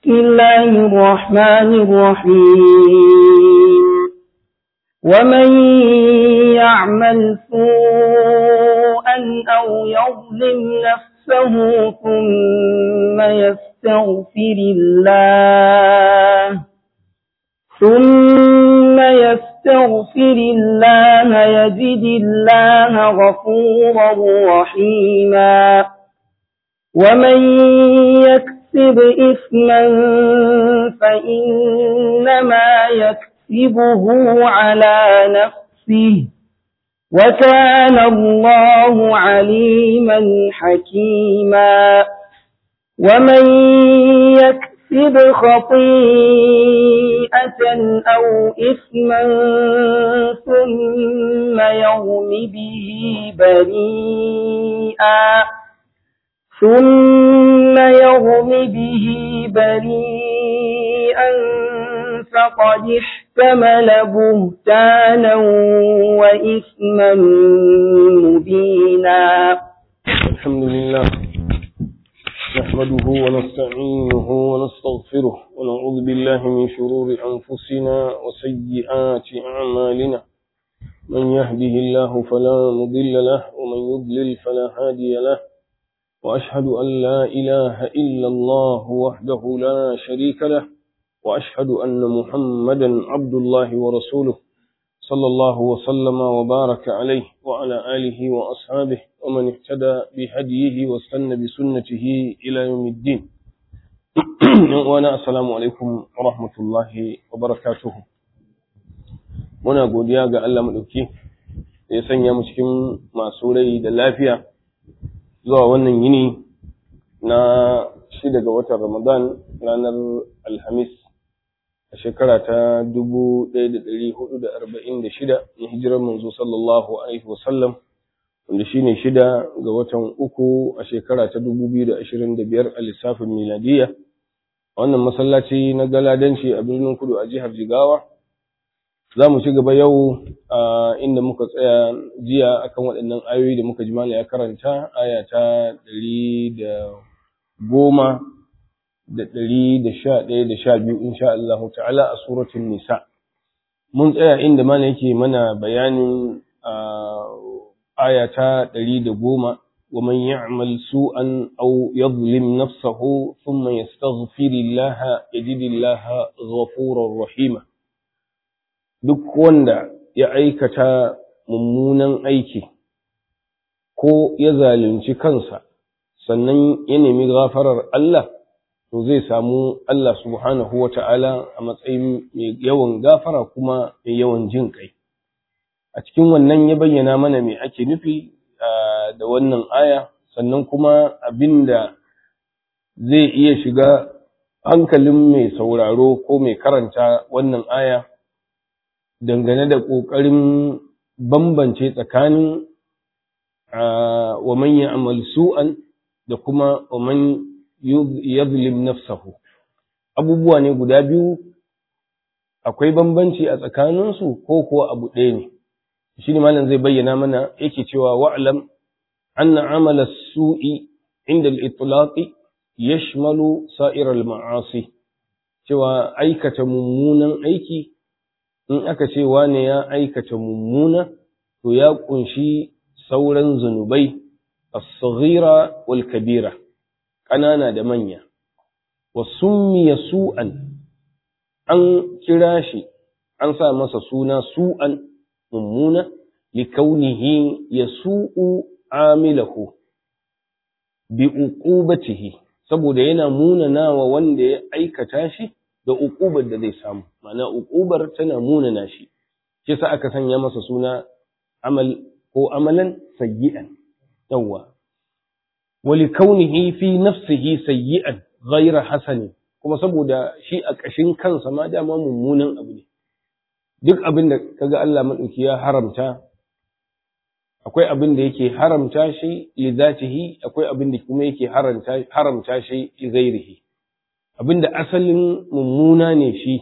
بسم الله الرحمن الرحيم ومن يعمل سوءا أو يظلم نفسه ثم يستغفر الله ثم يستغفر الله يجد الله غفورا رحيما ومن يكسب إثما فإنما يكسبه على نفسه وكان الله عليما حكيما ومن يكسب خطيئة أو إثما ثم يرم به بريئا ثم يرم به بريئا فقد احتمل بهتانا وإثما مبينا الحمد لله نحمده ونستعينه ونستغفره ونعوذ بالله من شرور أنفسنا وسيئات أعمالنا من يهده الله فلا مضل له ومن يضلل فلا هادي له وأشهد أن لا إله إلا الله وحده لا شريك له وأشهد أن محمدا عبد الله ورسوله صلى الله وسلم وبارك عليه وعلى آله وأصحابه ومن اهتدى بهديه واستنى بسنته إلى يوم الدين وانا السلام عليكم ورحمة الله وبركاته muna godiya ga Allah maɗauki da ya sanya mu cikin masu rai da lafiya zuwa wannan yini na shida ga watan Ramadan ranar Alhamis a shekara ta dubu ɗaya da ɗari hudu da arba'in da shida na hijirar manzo sallallahu alaihi wasallam wanda shine shida ga watan uku a shekara ta dubu biyu da ashirin da biyar a lissafin miladiya wannan masallaci na galadanci a birnin kudu a jihar jigawa za mu ci gaba yau a inda muka tsaya jiya akan waɗannan ayoyi da muka ji ya karanta aya ta ɗari da goma da ɗari da sha ɗaya da sha biyu insha Allah ta'ala a suratun nisa mun tsaya inda mana yake mana bayanin aya ta ɗari da goma ومن يعمل سوءا أو يظلم نفسه ثم يستغفر الله يجد الله غفورا رحيما duk wanda ya aikata mummunan aiki ko ya zalunci kansa sannan ya nemi gafarar Allah to zai samu Allah subhanahu wa ta'ala a matsayin mai yawan gafara kuma mai yawan jin kai. A cikin wannan ya bayyana mana mai ake nufi da wannan aya, sannan kuma abin da zai iya shiga hankalin mai sauraro ko mai karanta wannan aya dangane da ƙoƙarin bambance tsakanin wa man ya'mal su'an da kuma wa man yadhlim nafsahu abubuwa ne guda biyu akwai bambanci a tsakaninsu ko kuwa abu ɗaya ne shi ne malam zai bayyana mana yake cewa wa'lam anna amala su'i inda al-itlaqi yashmalu sa'ir al-ma'asi cewa aikata mummunan aiki in aka ce wane ya aikata mummuna to ya kunshi sauran zunubai as-saghira wal kabira ƙanana da manya wa summiya su'an an kira shi an sa masa suna su'an mummuna likaunihi yasu'u amilahu bi uqubatihi saboda yana munanawa wanda ya aikata shi da uqubar da zai samu ma'ana uqubar tana munana shi shi sa aka sanya masa suna amal ko amalan sayyi'an yawwa wali kaunihi fi nafsihi sayyi'an ghayra hasanin kuma saboda shi a ƙashin kansa ma dama mummunan abu ne duk abin da kaga Allah madauki ya haramta akwai abin da yake haramta shi li zatihi akwai abin da kuma yake haramta haramta shi li ghairihi abin da asalin mummuna ne shi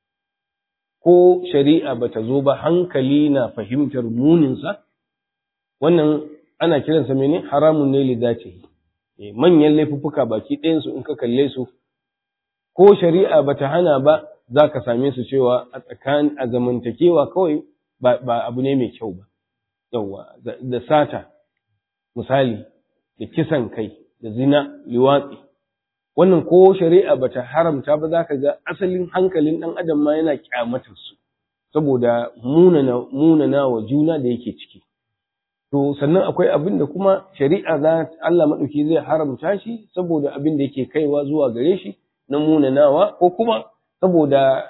ko shari'a bata zo ba hankali na fahimtar muninsa wannan ana kiransa mene haramun ne li zatihi manyan laifuffuka baki ɗayansu in ka kalle su ko shari'a bata hana ba za ka same su cewa a tsakanin a zamantakewa kawai ba abu ne mai kyau ba yawwa da sata misali da kisan kai da zina liwatsi wannan ko shari'a bata haramta ba za ka ga asalin hankalin ɗan adam ma yana kyamatar su saboda munana munana wa juna da yake ciki to sannan akwai abin da kuma shari'a za Allah madauki zai haramta shi saboda abin da yake kaiwa zuwa gare shi na munanawa ko kuma saboda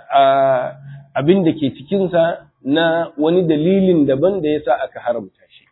abin da ke cikinsa na wani dalilin daban da yasa aka haramta shi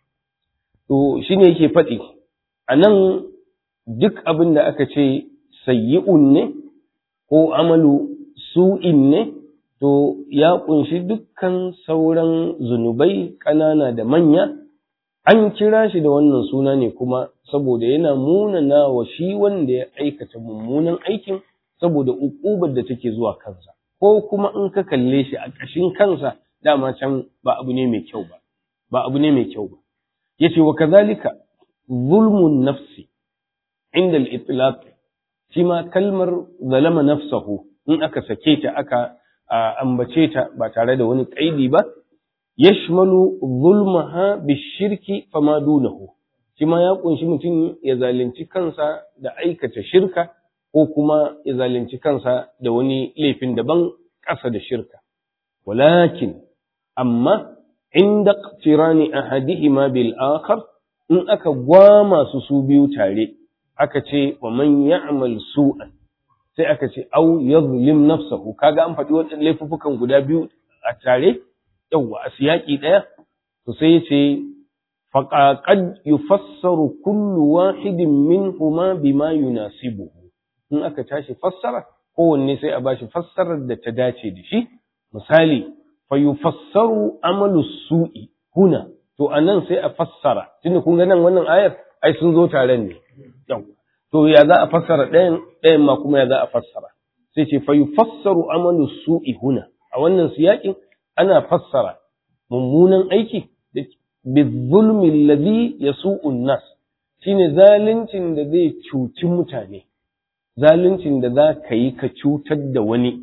to shine yake faɗi a nan duk abin da aka ce sayyi'un ne ko amalu su'in ne to ya ƙunshi dukkan sauran zunubai ƙanana da manya an kira shi da wannan suna ne kuma saboda yana munana wa shi wanda ya aikata mummunan aikin saboda uƙubar da take zuwa kansa ko kuma in ka kalle shi a ƙashin kansa dama can ba abu ne mai kyau ba ba abu ne mai kyau ba yace wa kazalika zulmun nafsi inda al-itlaq shi ma kalmar zalama nafsahu in aka sake ta aka ambace ta ba tare da wani kaidi ba yashmalu zulmaha bishirki fama dunahu shi ma ya kunshi mutum ya zalunci kansa da aikata shirka ko kuma ya zalunci kansa da wani laifin daban ƙasa da shirka walakin amma inda qtirani ahadihima bil akhar in aka gwama su su biyu tare aka ce wa man ya'mal su'an sai aka ce au yadhlim nafsahu kaga an faɗi wadannan laifukan guda biyu a tare yawwa a siyaki ɗaya to sai ya ce faƙaƙad yufassaru kullu wahidin minhuma bima yunasibuhu in aka tashi fassara kowanne sai a bashi fassarar da ta dace da shi misali fa yufassaru amalu su'i huna to anan sai a fassara tunda kun ga nan wannan ayar ai sun zo taren ne yawwa to ya za a fassara ɗayan ɗayan ma kuma ya za a fassara sai ce fa yufassaru amalu su'i huna a wannan siyakin ana fassara mummunan aiki da bizulmi alladhi yasu'u nas shine zaluncin da zai cuci mutane zaluncin da za ka yi ka cutar da wani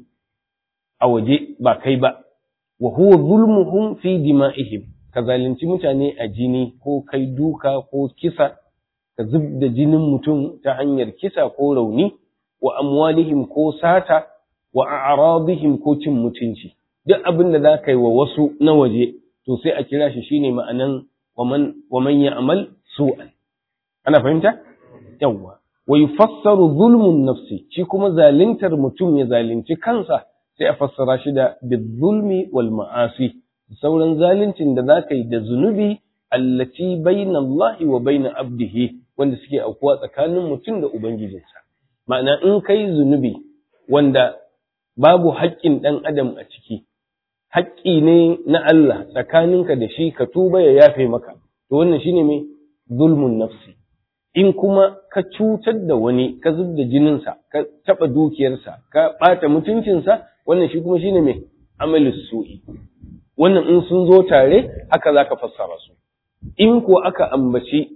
a waje ba kai ba wa huwa zulmuhum fi dima'ihim ka zalunci mutane a jini ko kai duka ko kisa ka zub da jinin mutum ta hanyar kisa ko rauni wa amwalihim ko sata wa a'radihim ko cin mutunci duk abin da za ka yi wa wasu na waje to sai a kira shi shine ma'anan wa man ya'mal su'an ana fahimta yawwa wa yufassaru zulmun nafsi shi kuma zaluntar mutum ya zalunci kansa sai a fassara shi da bizulmi wal ma'asi sauran zaluncin da za ka yi da zunubi allati bayna Allah wa bayna abdihi wanda suke aukuwa tsakanin mutum da ubangijinsa ma'ana in kai zunubi wanda babu haƙƙin ɗan adam a ciki haƙƙi ne na Allah tsakaninka da shi ka tuba ya yafe maka to wannan shine mai zulmun nafsi in kuma ka cutar da wani ka zub da jininsa ka taɓa dukiyarsa ka ɓata mutuncinsa wannan shi kuma shine mai amalus su'i wannan in sun zo tare haka zaka fassara su in ko aka ambaci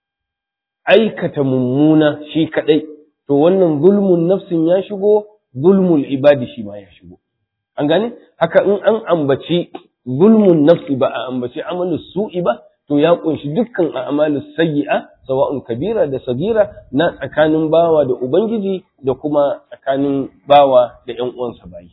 aikata mummuna shi kadai to wannan zulmun nafsin ya shigo zulmul ibadi shi ma ya shigo an gane haka in an ambaci zulmun nafsi ba a ambaci amalus su'i ba to ya kunshi dukkan a'malus sayyi'a sawa'un kabira da sagira na tsakanin bawa da ubangiji da kuma tsakanin bawa da ƴan uwansa bayi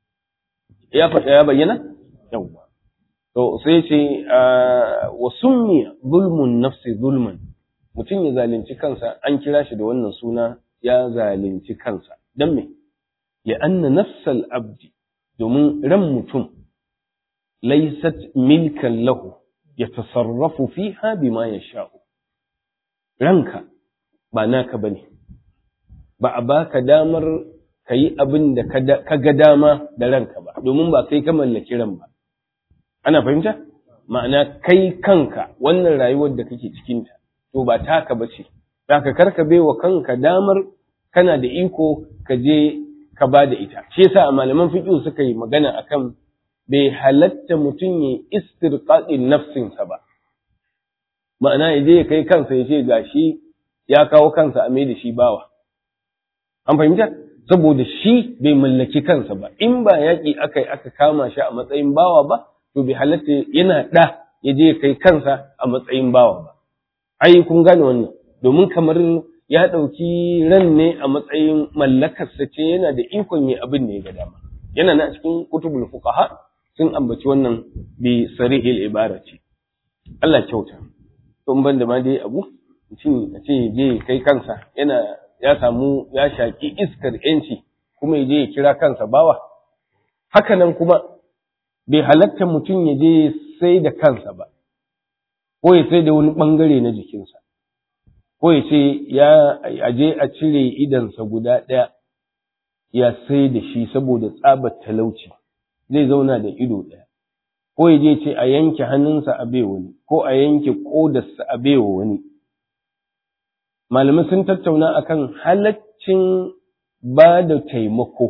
ya faɗa ya bayyana yawwa to sai ce wa summiya zulmun nafsi zulman mutum ya zalunci kansa an kira shi da wannan suna ya zalunci kansa dan me ya anna nafsal abdi domin ran mutum laysat milkan lahu ya tasarrafu fiha bima yasha'u ranka ba naka bane ba a baka damar kayi abin da ka ga dama da ranka ba domin ba kai ka mallaki ran ba ana fahimta ma'ana kai kanka wannan rayuwar da kake cikinta to ba taka bace zaka karka baiwa kanka damar kana da iko ka je ka ba da ita shi yasa a malaman fiqh suka yi magana akan bai halatta mutum ya istirqaqin nafsinsa ba ma'ana ya je ya kai kansa ya ce gashi ya kawo kansa a mai da shi bawa an fahimta saboda shi bai mallaki kansa ba in ba yaƙi aka yi aka kama shi a matsayin bawa ba to bai halatta yana ɗa ya je kai kansa a matsayin bawa ba ai kun gane wannan domin kamar ya ɗauki ran ne a matsayin mallakarsa ce yana da ikon yi abin ne ga dama yana na cikin kutubul fuqaha sun ambaci wannan bi sarihil ibara ce Allah kyauta to ban da ma dai abu mutum a ce je kai kansa yana ya samu ya shaki iskar yanci kuma ya je ya kira kansa bawa haka nan kuma bai halatta mutum ya je sai da kansa ba ko ya sai da wani bangare na jikinsa ko ya ce ya aje a cire idansa guda ɗaya ya sai da shi saboda tsabar talauci zai zauna da ido ɗaya ko ya je ce a yanke hannunsa a bai wani ko a yanke ƙodarsa a bai wa wani malamai sun tattauna akan halaccin ba da taimako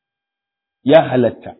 ya halatta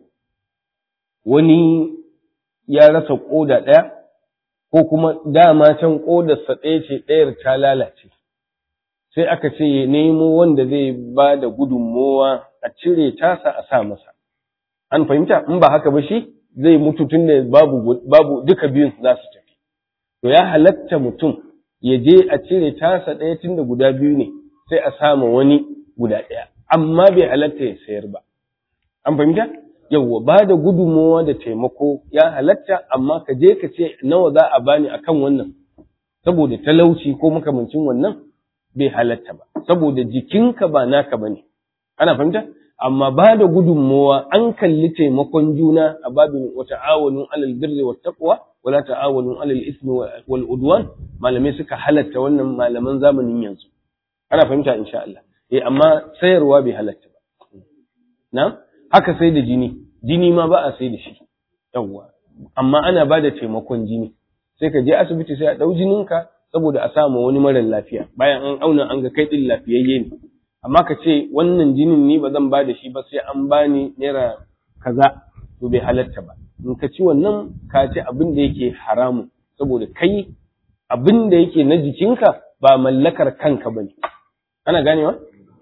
wani ya rasa ƙoda ɗaya ko kuma dama can ƙodarsa ɗaya ce ɗayar ta lalace sai aka ce ya nemo wanda zai ba da gudunmowa a cire tasa a sa masa an fahimta in ba haka ba shi zai mutu tun da babu, babu duka biyun za su tafi to ya halatta mutum ya je a cire tasa ɗaya tun da guda biyu ne sai a sama wani guda ɗaya amma bai halatta ya sayar ba an fahimta yawwa ba da gudunmowa da taimako ya halatta amma ka je ka ce nawa za a bani akan wannan saboda talauci ko makamancin wannan bai halatta ba saboda jikinka ba naka bane ana fahimta amma ba da gudunmowa an kalli taimakon juna a babin wa ta'awanu alal birri wat taqwa wa la ta'awanu alal ismi wal udwan malamai suka halatta wannan malaman zamanin yanzu ana fahimta insha Allah eh amma sayarwa bai halatta ba na haka sai da jini jini ma ba a sai da shi yawwa amma ana ba da taimakon jini sai ka je asibiti sai a ɗau jininka saboda a samu wani marar lafiya bayan an auna an ga kai ɗin lafiyayye ne amma ka ce wannan jinin ni ba zan ba da shi ba sai an bani naira kaza to bai halatta ba in ka ci wannan ka ci abin da yake haramun saboda kai abin da yake na jikinka ba mallakar kanka ba ne ana ganewa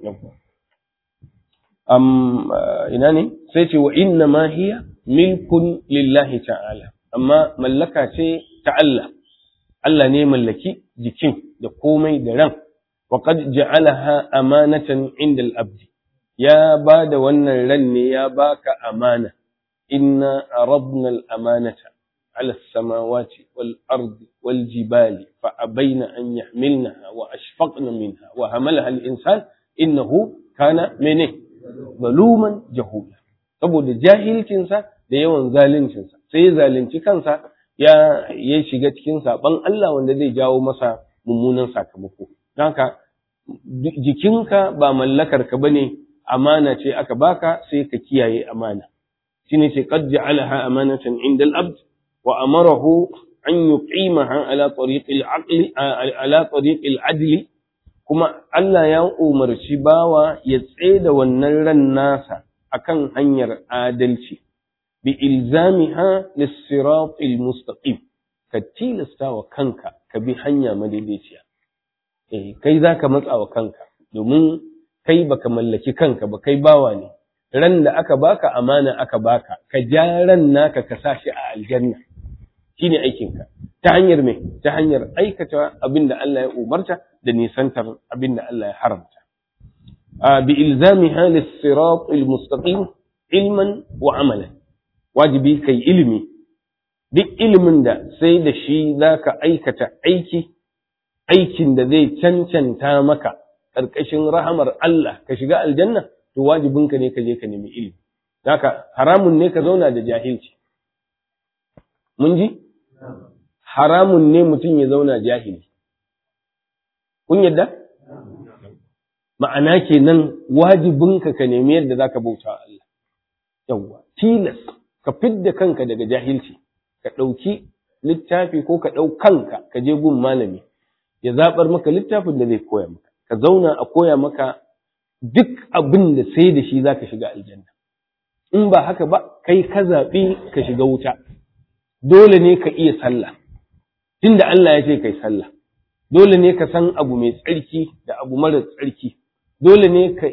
um, ina ne sai ce wa inna ma hiya milkun lillahi ta'ala amma mallaka ce ta Allah Allah ne mallaki jikin da komai da ran wa qad ja'alaha amanatan inda al-abd ya ba da wannan ran ne ya baka amana inna aradna al-amanata على السماوات والأرض والجبال فأبين أن يحملنها وأشفقن منها وهملها الإنسان إنه كان منه zaluman jahula saboda jahilcinsa da yawan zaluncinsa sai ya zalunci kansa ya ya shiga cikin saban Allah wanda zai jawo masa mummunan sakamako don haka jikinka ba mallakar ka bane amana ce aka baka sai ka kiyaye amana shine ce qad ja'alaha amanatan inda al-abd wa amarahu an yuqimaha ala tariq al-aqli ala tariq al-adli kuma Allah ya umarci bawa ya da wannan ran nasa akan hanyar adalci bi ilzamiha lis-siratil mustaqim ka tilasta wa kanka ka bi hanya madaidaiciya eh kai zaka matsa wa kanka domin kai baka mallaki kanka ba kai bawa ne ran da aka baka amana aka baka ka ja ran naka ka sa shi a aljanna shine aikinka ta hanyar me ta hanyar aikata abin da Allah ya umarta da nisantar abin da Allah ya haramta bi ilzamiha lis-sirat al-mustaqim ilman wa amalan wajibi kai ilimi duk ilimin da sai da shi zaka aikata aiki aikin da zai cancanta maka ƙarƙashin rahamar Allah ka shiga aljanna to wajibinka ne ka je ka nemi ilimi haka haramun ne ka zauna da jahilci mun ji haramun ne mutum ya zauna jahili kun yadda ma'ana kenan wajibinka ka nemi yadda zaka bauta Allah yawwa tilas ka fidda kanka daga jahilci ka ɗauki littafi ko ka ɗau kanka ka je gun malami ya zaɓar maka littafin da zai koya maka ka zauna a koya maka duk abin da sai da shi zaka shiga aljanna in ba haka ba kai ka zaɓi ka shiga wuta dole ne ka iya sallah tunda Allah ya ce kai sallah dole ne ka san abu mai tsarki da abu mara tsarki dole ne ka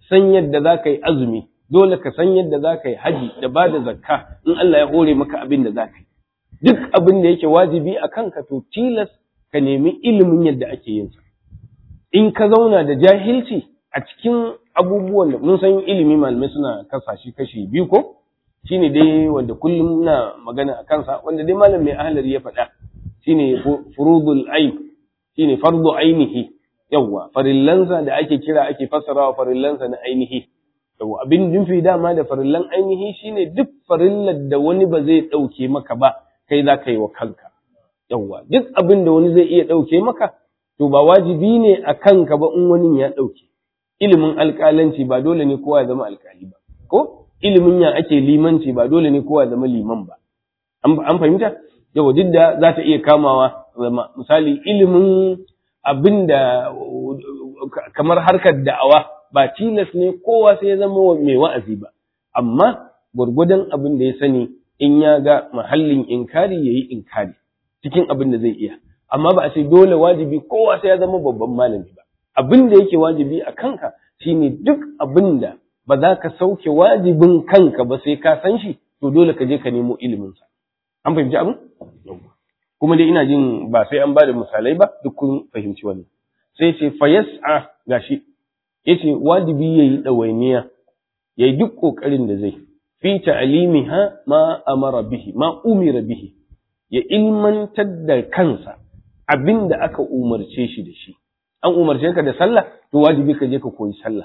san yadda za ka yi azumi dole ka san yadda za ka yi haji da ba da zakka in Allah ya hore maka abin da za ka yi duk abin da yake wajibi a kanka to tilas ka nemi ilimin yadda ake yin sa in ka zauna da jahilci a cikin abubuwan da mun san ilimi malamai suna kasa shi kashi biyu ko shine dai wanda kullum na magana a kansa wanda dai malam mai ahlar ya faɗa shine furudul ain shine fardu ainihi yawwa farillansa da ake kira ake fassarawa farillansa na ainihi yawwa abin nufi dama da farillan ainihi shine duk farillar da wani ba zai ɗauke maka ba kai za ka yi wa kanka yawwa duk abin da wani zai iya ɗauke maka to ba wajibi ne a kanka ba in wani ya ɗauke ilimin alƙalanci ba dole ne kowa ya zama alƙali ba ko ilimin ya ake limanci ba dole ne kowa ya zama liman ba an fahimta yawa duk da za ta iya kamawa zama misali ilimin abin da kamar harkar da'awa ba tilas ne kowa sai ya zama mai wa'azi ba amma gwargwadon abin da ya sani in ya ga mahallin inkari ya yi inkari cikin abin da zai iya amma ba a ce dole wajibi kowa sai ya zama babban malami ba abin da yake wajibi a kanka shine duk abin da ba za ka sauke wajibin kanka ba sai ka san shi to dole ka je ka nemo iliminsa an fahimci abin kuma dai ina jin ba sai an ba da misalai ba duk kun fahimci wannan sai ce fa yas'a gashi yace wajibi yayi dawainiya yayi duk kokarin da zai fi ta'limiha ma amara bihi ma umira bihi ya ilmantar da kansa abinda aka umarce shi da shi an umarce ka da sallah to wajibi ka je ka koyi sallah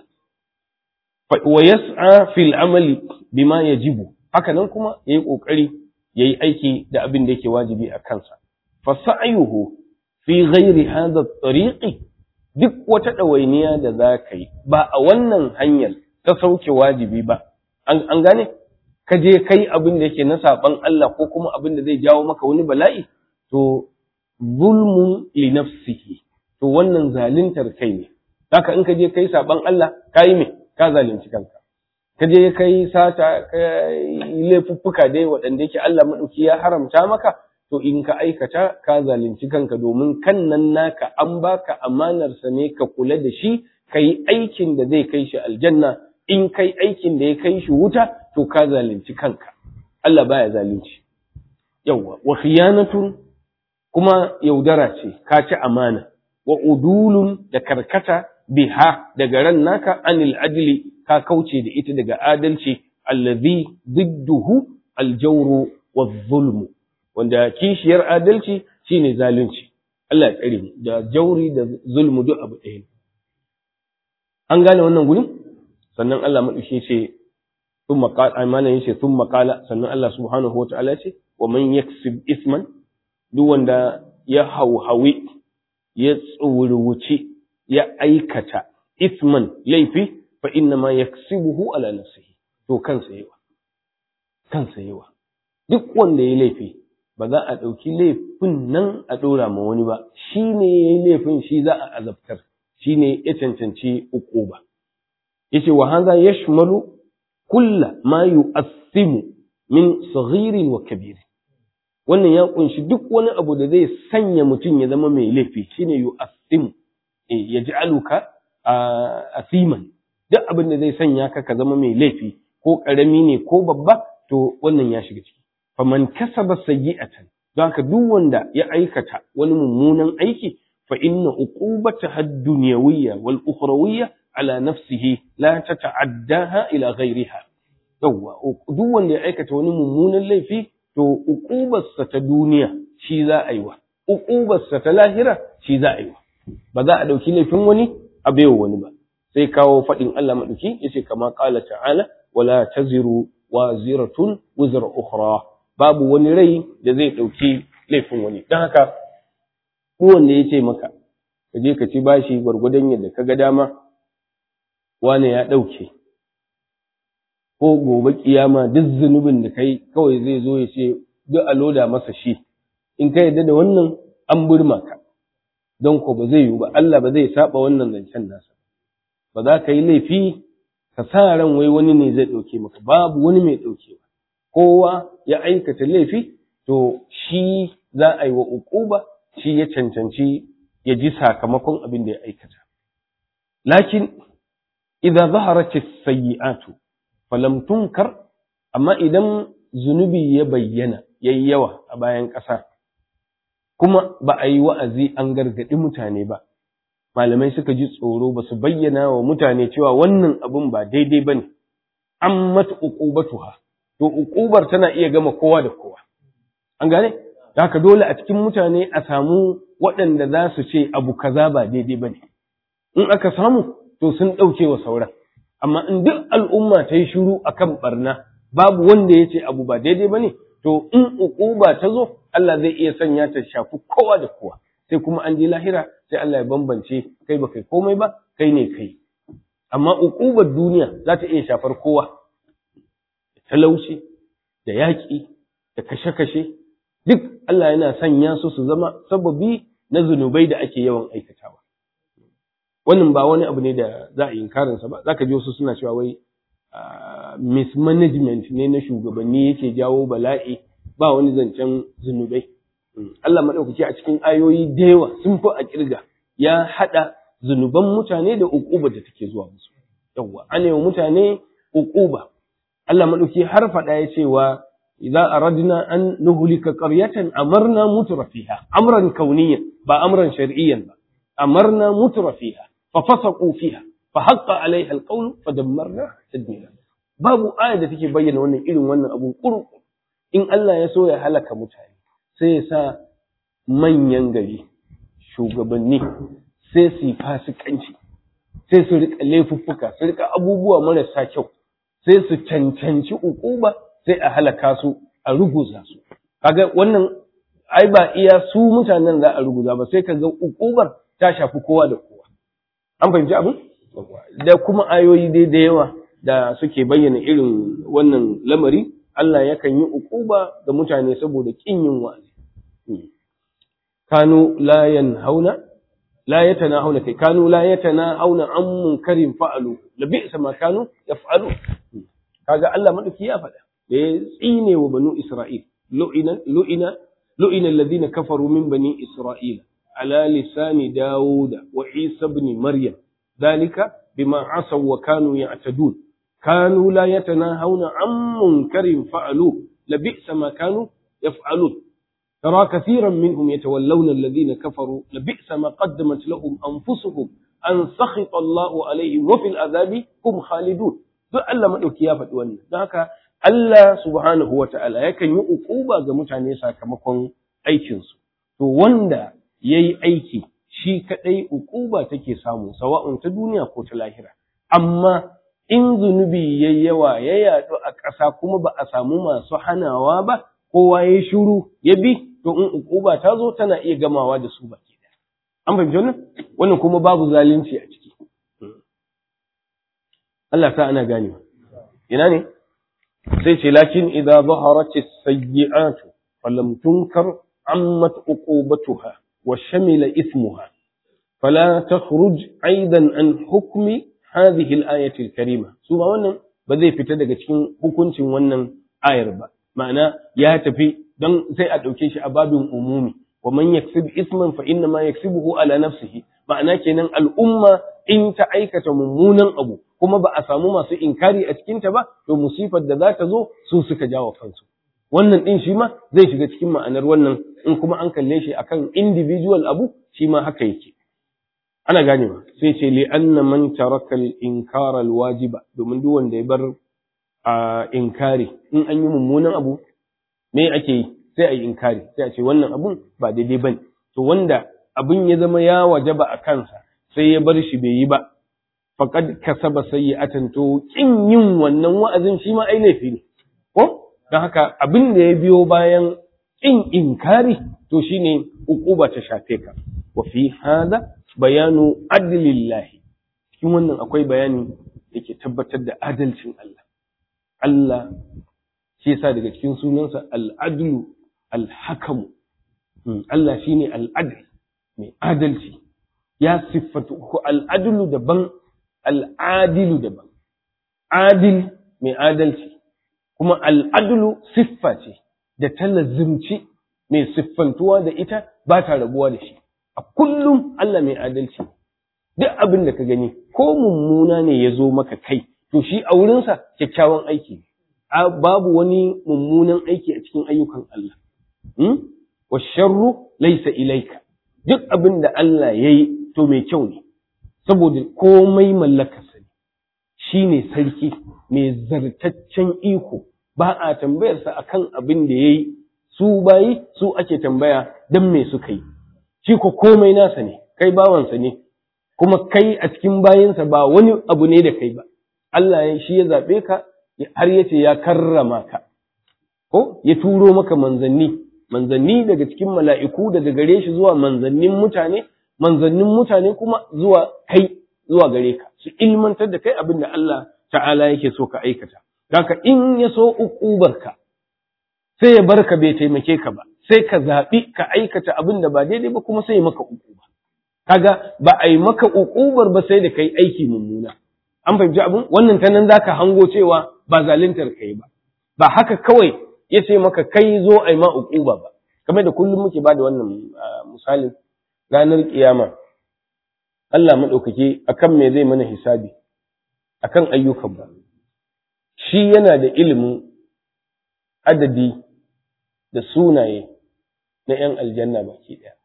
wa yas'a fil amali bima yajibu haka nan kuma yayi kokari yayi aiki da abin da yake wajibi a kansa fa sa'yuhu fi ghairi hadha at-tariqi duk wata ɗawainiya da za ka yi ba a wannan hanyar ta sauke wajibi ba an gane ka je kai abin da yake na saɓan Allah ko kuma abin da zai jawo maka wani bala'i to zulmun li nafsihi to wannan zaluntar kai ne haka in ka je kai saɓan Allah ka yi me ka zalunci kanka ka je kai sata ka laifuffuka dai waɗanda yake Allah maɗauki ya haramta maka to in ka aikata ka zalunci kanka domin kan nan naka an baka amanarsa ne ka kula da shi ka yi aikin da zai kai shi aljanna in kai aikin da ya kai shi wuta to ka zalunci kanka Allah baya zalunci yawwa wa khiyanatun kuma yaudara ce ka ci amana wa udulun da karkata biha daga ran naka anil adli ka kauce da ita daga adalci allazi didduhu aljawru wa zulmu wanda kishiyar adalci shine zalunci Allah ya tsare mu da jauri da zulmu duk abu ɗaya an gane wannan gurin sannan Allah madauke ce thumma qala amana yace thumma qala sannan Allah subhanahu wa ta'ala ce wa man yaksib isman duk wanda ya hauhawi ya tsuruwuci ya aikata isman laifi fa inna ma yaksibuhu ala nafsihi to kansa yawa kansa yawa duk wanda ya laifi ba za a ɗauki laifin nan a ɗora ma wani ba shi ne ya yi laifin shi za a azabtar shi ne ya cancanci uku ba ya ce wa haza ya shimalu kulla ma yu'assimu min saghirin wa kabiri wannan ya kunshi duk wani abu da zai sanya mutum ya zama mai laifi shine yu'assimu ya ji aluka asiman duk abin da zai sanya ka ka zama mai laifi ko ƙarami ne ko babba to wannan ya shiga ciki faman kasaba sayyi'atan don haka duk wanda ya aikata wani mummunan aiki fa inna uqubataha ad-dunyawiyya wal ukhrawiyya ala nafsihi la tata'addaha ila ghayriha yawa duk wanda ya aikata wani mummunan laifi to uqubarsa ta duniya shi za a yi wa uqubarsa ta lahira shi za a yi wa ba za a dauki laifin wani a baiwa wani ba sai kawo faɗin Allah maɗauki yace kama qala ta'ala wala taziru waziratun wizra ukhra babu wani rai da zai ɗauki laifin wani don haka wanda ya ce maka ka je ka ci bashi gwargwadon yadda ka ga dama wane ya ɗauke ko gobe kiyama duk zunubin da kai kawai zai zo ya ce duk a loda masa shi in ka yarda da wannan an burma ka don ko ba zai yiwu ba Allah ba zai saba wannan zancen nasa ba za ka yi laifi ka sa ran wai wani ne zai ɗauke maka babu wani mai ɗaukewa kowa ya aikata laifi to shi za a yi wa uquba shi ya cancanci ya ji sakamakon abin da ya aikata lakin idza zaharat as-sayyi'atu falam tunkar amma idan zunubi ya bayyana yayi yawa a bayan ƙasa kuma ba a yi wa'azi an gargaɗi mutane ba malamai suka ji tsoro ba su bayyana wa mutane cewa wannan abun ba daidai ba ne an mata uqubatuha to uqubar tana iya gama kowa da kowa an gane haka dole a cikin mutane a samu waɗanda za su ce abu kaza ba daidai ba ne in aka samu to sun ɗauke wa sauran amma in duk al'umma ta yi shiru akan barna babu wanda ya ce abu ba daidai ba ne to in uquba ta zo Allah zai iya sanya ta shafi kowa da kowa sai kuma an je lahira sai Allah ya bambance kai ba kai komai ba kai ne kai amma uqubar duniya za ta iya shafar kowa talauci da yaƙi da kashe-kashe duk Allah yana sanya su su zama sababi na zunubai da ake yawan aikatawa wannan ba wani abu ne da za a yi inkarinsa ba za ka ji wasu suna cewa wai mismanagement ne na shugabanni yake jawo bala'i ba wani zancen zunubai Allah maɗaukaki a cikin ayoyi da yawa sun fi a kirga ya haɗa zunuban mutane da uquba da take zuwa musu yawwa an yi mutane uquba Allah maɗauki har faɗa ya cewa idza aradna an nuhlika qaryatan amarna mutrafiha amran kauniyan ba amran shar'iyyan ba amarna mutrafiha fa fasaqu fiha fa haqqa alaiha alqawl fa dammarna tadmira babu aya da take bayyana wannan irin wannan abun kurku in Allah ya so ya halaka mutane sai ya sa manyan gari shugabanni sai su yi fasikanci sai su rika laifuffuka su rika abubuwa marasa kyau sai su cancanci ukuba sai a halaka su a ruguza su kaga wannan ai ba iya su mutanen za a ruguza ba sai kaga ukubar ta shafi kowa da kowa an fahimci abin da kuma ayoyi dai da yawa da suke bayyana irin wannan lamari Allah yakan yi ukuba ga mutane saboda kin yin wa'azi kanu la yanhauna la yatanahuna kai kanu la yatanahuna an munkarin fa'alu la bi'sa ma kanu yaf'alu kaga Allah madauki ya faɗa da ya tsine wa banu Isra'il lu'ina lu'ina lu'ina alladhina kafaru min bani Isra'il ala lisani Dawud wa Isa ibn Maryam dalika bima asaw wa kanu ya'tadun kanu la yatanahuna an munkarin fa'alu la bi'sa ma kanu yaf'alun ترى كثيرا منهم يتولون الذين كفروا لبئس ما قدمت لهم أنفسهم أن سخط الله عليهم وفي العذاب هم خالدون duk Allah maɗauki ya faɗi wannan don haka Allah subhanahu wa ta'ala yakan yi uquba ga mutane sakamakon aikinsu to wanda ya yi aiki shi kaɗai uquba take samu sawa'un ta duniya ko ta lahira amma in zunubi ya yawa ya yaɗu a ƙasa kuma ba a samu masu hanawa ba kowa ya shuru ya bi to in uquba ta zo tana iya gamawa da su baki ɗaya an fahimci wannan wannan kuma babu zalunci a ciki Allah ta ana gane ina ne sai ce lakin idza zaharat as-sayyi'atu falam tunkar ammat uqubatuha wa shamila ismuha fala takhruj aidan an hukmi hadhihi al-ayati al-karima su ba wannan ba zai fita daga cikin hukuncin wannan ayar ba ma'ana ya tafi don sai a ɗauke shi a babin umumi wa man yaksib isman fa inna ma yaksibuhu ala nafsihi ma'ana kenan al'umma in ta aikata mummunan abu kuma ba a samu masu inkari a cikinta ba to musifar da za ta zo su suka jawo kansu wannan din shi ma zai shiga cikin ma'anar wannan in kuma an kalle shi akan individual abu shi ma haka yake ana gane ba sai ce li anna man taraka al inkara al wajiba domin duk wanda ya bar a inkari in an yi mummunan abu me ake yi sai a yi inkari sai a ce wannan abun ba daidai bane to wanda abin ya zama ya wajaba a kansa sai ya bar shi bai yi ba faqad kasaba sayyi'atan to kin yin wannan wa'azin shi ma ai laifi ne ko dan haka abin da ya biyo bayan kin inkari to shine uquba ta shafe ka wa fi hada bayanu adlillahi cikin wannan akwai bayani yake tabbatar da adalcin Allah Allah shi yasa daga cikin sunansa al-adlu al-hakamu Allah shine al-adl mai adalci ya siffatu ko al-adlu daban al'adilu daban, adil mai adalci, kuma al'adulu siffa ce da ta lazimci mai siffantuwa da ita ba ta rabuwa da shi. A kullum Allah mai adalci, duk abin da ka gani ko mummuna ne ya zo maka kai to shi a wurinsa kyakkyawan aiki ne babu wani mummunan aiki a cikin ayyukan Allah wa sharru laysa ilaika duk abin da Allah yayi to mai kyau ne saboda komai mallakarsa ne shine sarki mai zartaccen iko ba a tambayarsa akan abin da yayi su bayi su ake tambaya dan me suka yi shi ko komai nasa ne kai bawansa ne kuma kai a cikin bayinsa ba wani abu ne da kai ba Allah ya shi ya zaɓe ka har ya ce ya karrama ka ko ya turo maka manzanni manzanni daga cikin mala'iku daga gare shi zuwa manzannin mutane manzannin mutane kuma zuwa kai zuwa gare ka su ilmantar da kai abin da Allah ta'ala yake so ka aikata haka in ya so uƙubarka sai ya bar ka bai taimake ka ba sai ka zaɓi ka aikata abin da ba daidai ba kuma sai ya maka uƙuba kaga ba a yi maka uƙubar ba sai da kai aiki mummuna an fahimci abin wannan ta nan zaka hango cewa ba zaluntar kai ba ba haka kawai ya ce maka kai zo a yi ma uquba ba kamar da kullum muke ba da wannan misalin ranar kiyama Allah maɗaukaki akan me zai mana hisabi akan ayyukan ba shi yana da ilimin adadi da sunaye na 'yan aljanna baki ɗaya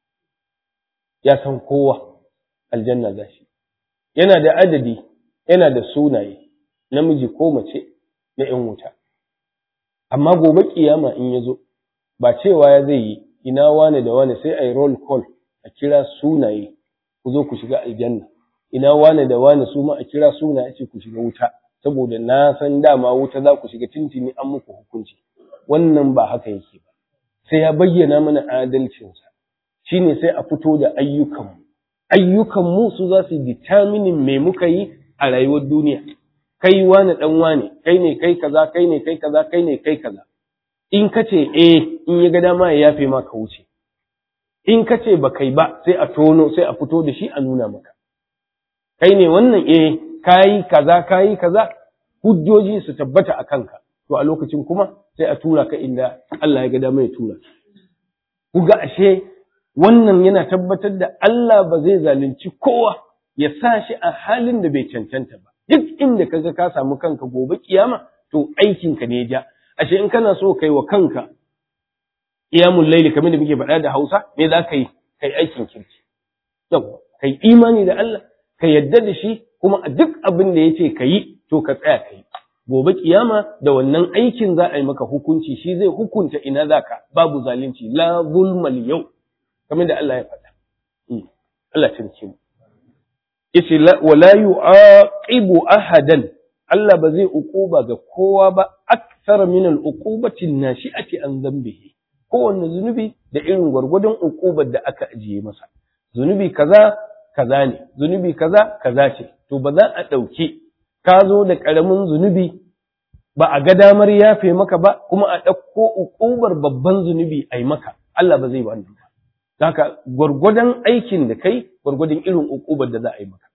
ya san kowa aljanna za shi yana da adadi yana da sunaye namiji ko mace na ‘yan wuta. Amma gobe kiyama in ya zo, ba cewa ya zai yi ina wane da wane sai a yi roll call a kira sunaye ku zo ku shiga aljanna, ina wane da wane su ma a kira sunaye ce ku shiga wuta, saboda na san dama wuta za ku shiga tintini an muku hukunci. Wannan ba haka yake ba, sai ya bayyana mana adalcinsa, shi ne sai a fito da ayyukanmu. Ayyukanmu su za su determinin me muka yi a rayuwar duniya kai wani dan wane kai ne kai kaza kai ne kai kaza kai ne kai kaza in ka ce eh in ya ga dama ya yafe ma ka wuce in ka ce ba kai ba sai a tono sai a fito da shi a nuna maka kai ne wannan eh kayi kaza kayi kaza hujjoji su tabbata a kanka to a lokacin kuma sai a tura ka inda Allah ya ga dama ya tura ku ga ashe wannan yana tabbatar da Allah ba zai zalunci kowa ya sa shi a halin da bai cancanta ba duk inda kaga ka samu kanka gobe kiyama to aikinka ne ja ashe in kana so kai wa kanka qiyamul layli kamar da muke faɗa da Hausa me za ka yi kai aikin kirki yawa kai imani da Allah ka yadda da shi kuma a duk abin da yace ka yi to ka tsaya kai gobe kiyama da wannan aikin za a yi maka hukunci shi zai hukunta ina zaka babu zalunci la zulmal yau kamar da Allah ya faɗa Allah ya tsare mu yace wala yu'aqibu ahadan Allah ba zai uquba ga kowa ba akthar min al-uqubati nashi'ati an dhanbihi kowanne zunubi da irin gwargwadon uqubar da aka ajiye masa zunubi kaza kaza ne zunubi kaza kaza ce to ba za a dauki ka zo da karamin zunubi ba a ga damar yafe maka ba kuma a ɗauko uqubar babban zunubi a yi maka Allah ba zai wannan ba haka gwargwadon aikin da kai gwargwadon irin uqubar da za a yi maka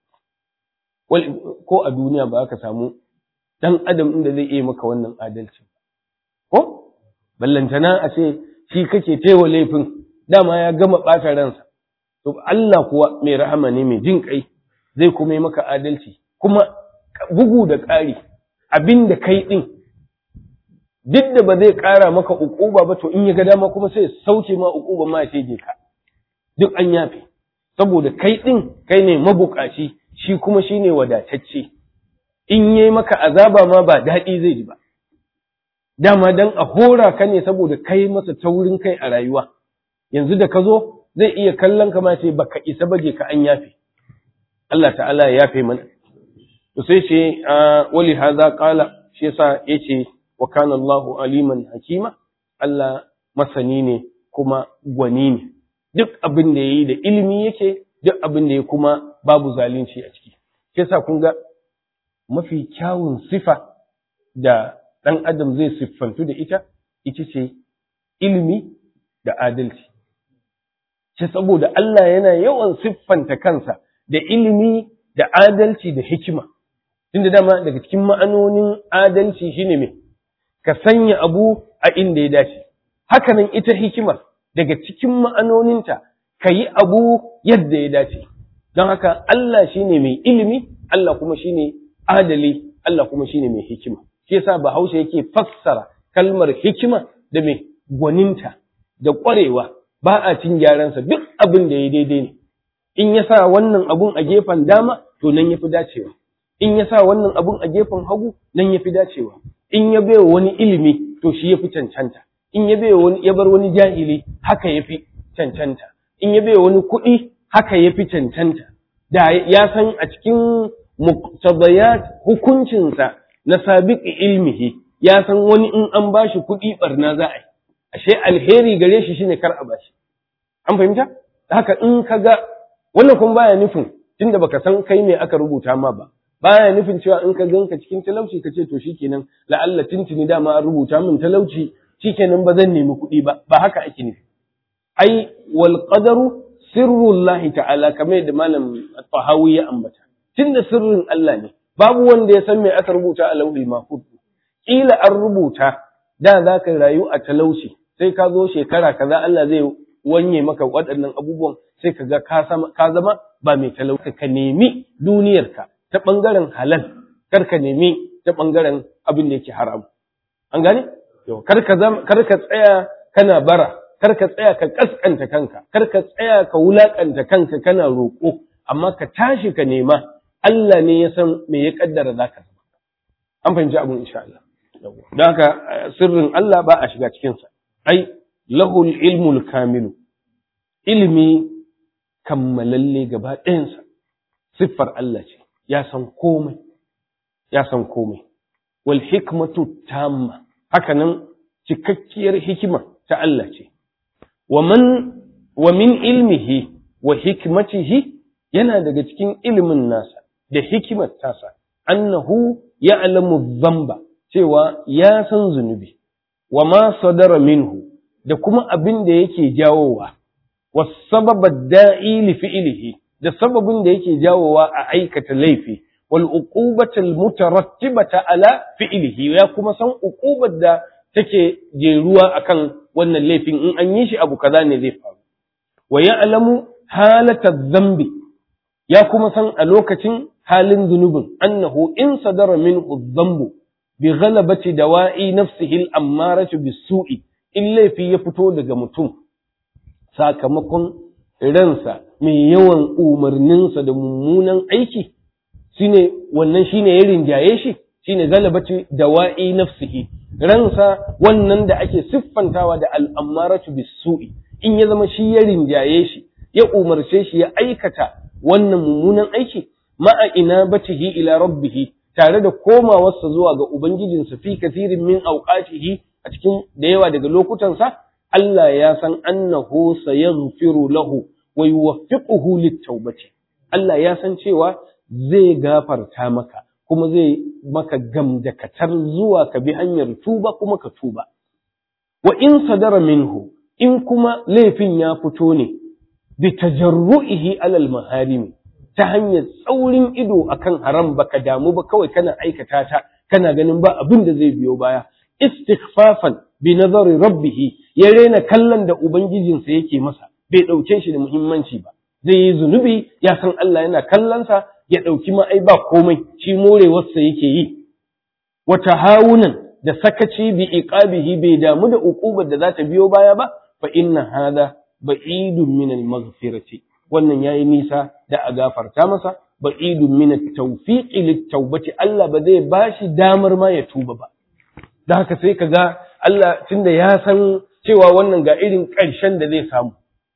ko a duniya ba ka samu dan adam inda zai iya maka wannan adalci ko ballantana a ce shi kake tewa laifin dama ya gama ɓata ransa to Allah kuwa mai rahama ne mai jin kai zai kuma yi maka adalci kuma bugu da ƙari abin da kai ɗin duk da ba zai ƙara maka uquba ba to in ya ga dama kuma sai sauke ma uquba ma ya shege ka duk an yafe saboda kai ɗin kai ne mabukaci shi kuma shi ne wadatacce in yi maka azaba ma ba daɗi zai ji ba dama dan a hora ka ne saboda kai masa taurin kai a rayuwa yanzu da ka zo zai iya kallon ka ma ce baka isa baje ka an yafe Allah ta'ala ya yafe mana to sai ce wali hadha qala shi yasa yace wa kana Allahu aliman hakima Allah masani ne kuma gwani ne duk abin da yayi da ilimi yake duk abin da ya kuma babu zalunci a ciki shi yasa kun ga mafi kyawun sifa da ɗan adam zai siffantu da ita ita ce ilimi da adalci ce saboda Allah yana yawan siffanta kansa da ilimi da adalci da hikima tunda dama daga cikin ma'anonin adalci shine me ka sanya abu a inda ya dace hakanan ita hikimar daga cikin ma'anoninta ka yi abu yadda ya dace don haka Allah shine mai ilimi Allah kuma shine adali Allah kuma shine mai hikima shi yasa Bahaushe yake fassara kalmar hikima da mai gwaninta da ƙwarewa ba a cin gyaransa duk abin da ya daidai ne in ya sa wannan abun a gefen dama to nan ya fi dacewa in ya sa wannan abun a gefen hagu nan ya fi dacewa in ya baiwa wani ilimi to shi ya fi cancanta in ya baiwa wani ya bar wani jahili haka ya fi cancanta in ya baiwa wani kuɗi haka ya fi cancanta da ya san a cikin muqtadayat hukuncinsa na sabiqi ilmihi ya san wani in an bashi kuɗi barna za a yi ashe alheri gare shi shine kar a bashi an fahimta haka in ka ga wannan kuma baya nufin tunda baka san kai me aka rubuta ma ba baya nufin cewa in ka ganka cikin talauci ka ce to shikenan la'alla tintini dama an rubuta min talauci shikenan ba zan nemi kuɗi ba ba haka ake nufi ai wal qadaru sirrullahi ta'ala kamar yadda malam tahawi ya ambata tunda sirrin Allah ne babu wanda ya san me aka rubuta a lauhul mahfuz kila an rubuta da za ka rayu a talauci sai ka zo shekara kaza Allah zai wanye maka waɗannan abubuwan sai ka ga ka zama ba mai talauci ka nemi duniyarka ta ɓangaren halal kar ka nemi ta ɓangaren abin da yake haram an gane kar ka tsaya kana bara kar ka tsaya ka kaskanta kanka kar ka tsaya ka wulakanta kanka kana roƙo amma ka tashi ka nema Allah ne ya san me ya kaddara zaka zama an fahimci abin insha Allah don haka sirrin Allah ba a shiga cikinsa ai lahul ilmul kamilu ilimi kammalalle gaba ɗayansa siffar Allah ce ya san komai ya san komai wal hikmatu tamma haka nan cikakkiyar hikima ta Allah ce wa man wa min ilmihi wa hikmatihi yana daga cikin ilimin nasa da hikimar tasa annahu ya'lamu dhanba cewa ya san zunubi wa ma sadara minhu da kuma abin da yake jawowa wa sababa da'i li fi'lihi da sababin da yake jawowa a aikata laifi wal uqubata al mutarattibata ala fi'lihi ya kuma san uqubar da take jeruwa akan wannan laifin in an yi shi abu kaza ne zai faru wa ya'lamu halata dhanbi ya kuma san a lokacin halin zunubin annahu in sadara minhu dhanbu bi ghalabati dawa'i nafsihi al-ammaratu bis-su'i in laifi ya fito daga mutum sakamakon ransa mai yawan umarninsa da mummunan aiki shine wannan shine ya rinjaye shi shine galabati dawa'i nafsihi ransa wannan da ake siffantawa da al'ammaratu bis-su'i in ya zama shi ya rinjaye shi ya umarce shi ya aikata wannan mummunan aiki ma'a ina batihi ila rabbihi tare da komawarsa zuwa ga Ubangijinsa fi kasirin min auqatihi a cikin da yawa daga lokutansa, Allah ya san annahu sayaghfiru lahu wa yuwaffiquhu lit-taubati. Allah ya san cewa zai gafarta maka kuma zai maka gamdakatar zuwa ka bi hanyar tuba kuma ka tuba. Wa in sadara minhu in kuma laifin ya fito ne bi tajarru'ihi alal maharimi ta hanyar tsaurin ido akan haram baka damu ba kawai kana aikata ta kana ganin ba abin da zai biyo baya istighfafan bi nazari rabbih ya rena kallon da ubangijinsa yake masa bai dauke shi da muhimmanci ba zai yi zunubi ya san Allah yana kallonsa ya dauki ma ai ba komai shi morewarsa yake yi wa tahawunan da sakaci bi iqabihi bai damu da uqubar da za ta biyo baya ba fa inna hada ba'idun min al-maghfirati wannan yayi nisa da a gafarta masa ba'idun min at-tawfiqi lit-taubati Allah ba zai bashi damar ma ya tuba ba da haka sai kaga Allah tunda ya san cewa wannan ga irin ƙarshen da zai samu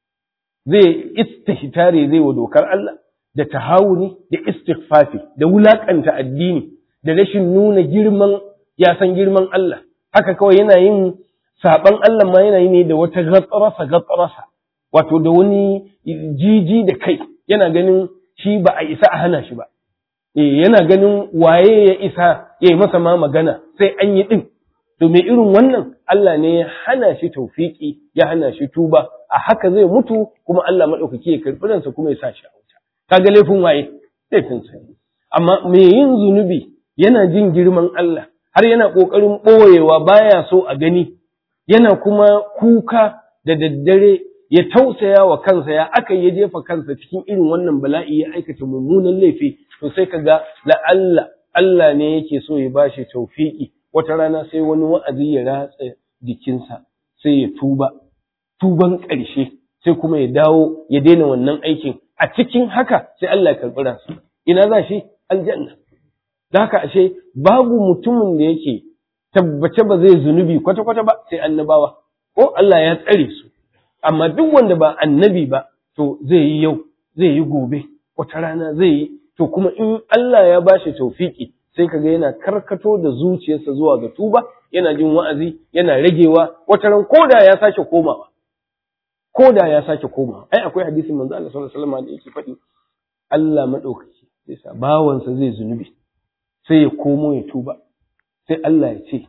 zai istihitare zai wa dokar Allah da tahawuni da istighfafi da wulakanta addini da rashin nuna girman ya san girman Allah haka kawai yana yin saban Allah ma yana yi ne da wata gatsarasa gatsarasa wato da wani jiji da kai yana ganin shi ba a isa a hana shi ba eh yana ganin waye ya isa ya yi masa ma magana sai an yi din to me irin wannan Allah ne ya hana shi taufiki ya hana shi tuba a haka zai mutu kuma Allah madaukaki ya karbi ransa kuma ya sa shi a wuta kaga laifin waye laifin sa amma me yin zunubi yana jin girman Allah har yana kokarin boyewa baya so a gani yana kuma kuka da daddare ya tausaya wa kansa ya aka ya jefa kansa cikin irin wannan bala'i ya aikata mummunan laifi to sai ka ga la'alla Allah ne yake so ya bashi taufiki wata rana sai wani wa'azi ya ratsa jikinsa sai ya tuba tuban ƙarshe sai kuma ya dawo ya daina wannan aikin a cikin haka sai Allah ya karɓi ransa ina za shi aljanna da haka ashe babu mutumin da yake tabbace ba zai zunubi kwata-kwata ba sai annabawa ko Allah ya tsare su amma duk wanda ba annabi ba to zai yi yau zai yi gobe wata rana zai yi to kuma in Allah ya bashi taufiki sai kaga yana karkato da zuciyarsa zuwa ga tuba yana jin wa'azi yana ragewa wata ran koda ya sake komawa koda ya sake komawa ai akwai hadisin manzo Allah sallallahu alaihi wasallam da yake faɗi Allah madaukaki sai sa bawansa zai zunubi sai ya komo ya tuba sai Allah ya ce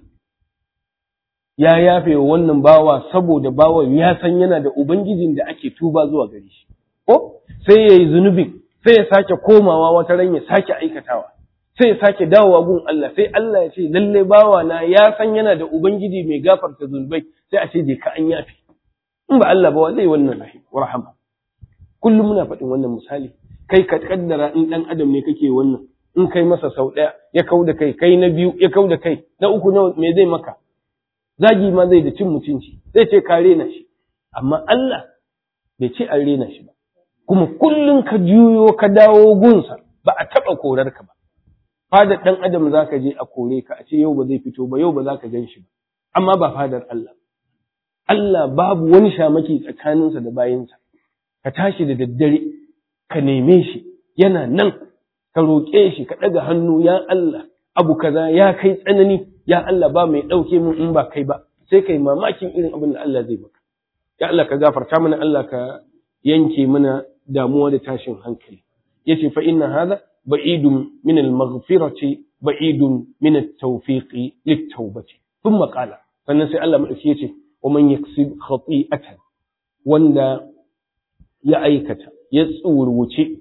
ya yafe wa wannan bawa saboda bawan ya san yana da ubangijin da ake tuba zuwa gare shi ko sai ya yi zunubin sai ya sake komawa wata ran ya sake aikatawa sai ya sake dawowa gun Allah sai Allah ya ce lalle bawa na ya san yana da ubangiji mai gafarta zunubai sai a ce je ka an yafe in ba Allah ba wa zai wannan rahama kullum muna faɗin wannan misali kai ka kaddara in dan adam ne kake wannan in kai masa sau ɗaya ya kau da kai kai na biyu ya kau da kai na uku na me zai maka zagi ma zai da cin mutunci zai ce ka rena shi amma Allah bai ce an rena shi ba kuma kullum ka juyo ka dawo gunsa ba a taɓa korar ka ba fadar ɗan adam za ka je a kore ka a ce yau ba zai fito ba yau ba za ka gan shi ba amma ba fadar Allah Allah babu wani shamaki tsakaninsa da bayinsa ka tashi da daddare ka neme shi yana nan ka roƙe shi ka ɗaga hannu ya Allah abu kaza ya kai tsanani ya Allah ba mai ɗauke mun in ba kai ba sai kai mamakin irin abin da Allah zai maka ya Allah ka gafarta mana Allah ka yanke mana damuwa da tashin hankali yace fa inna hadha ba'idun min al-maghfirati ba'idun min at-tawfiqi lit-tawbati thumma qala sannan sai Allah madauki yace wa man yaksib khati'atan wanda ya aikata ya tsurwuce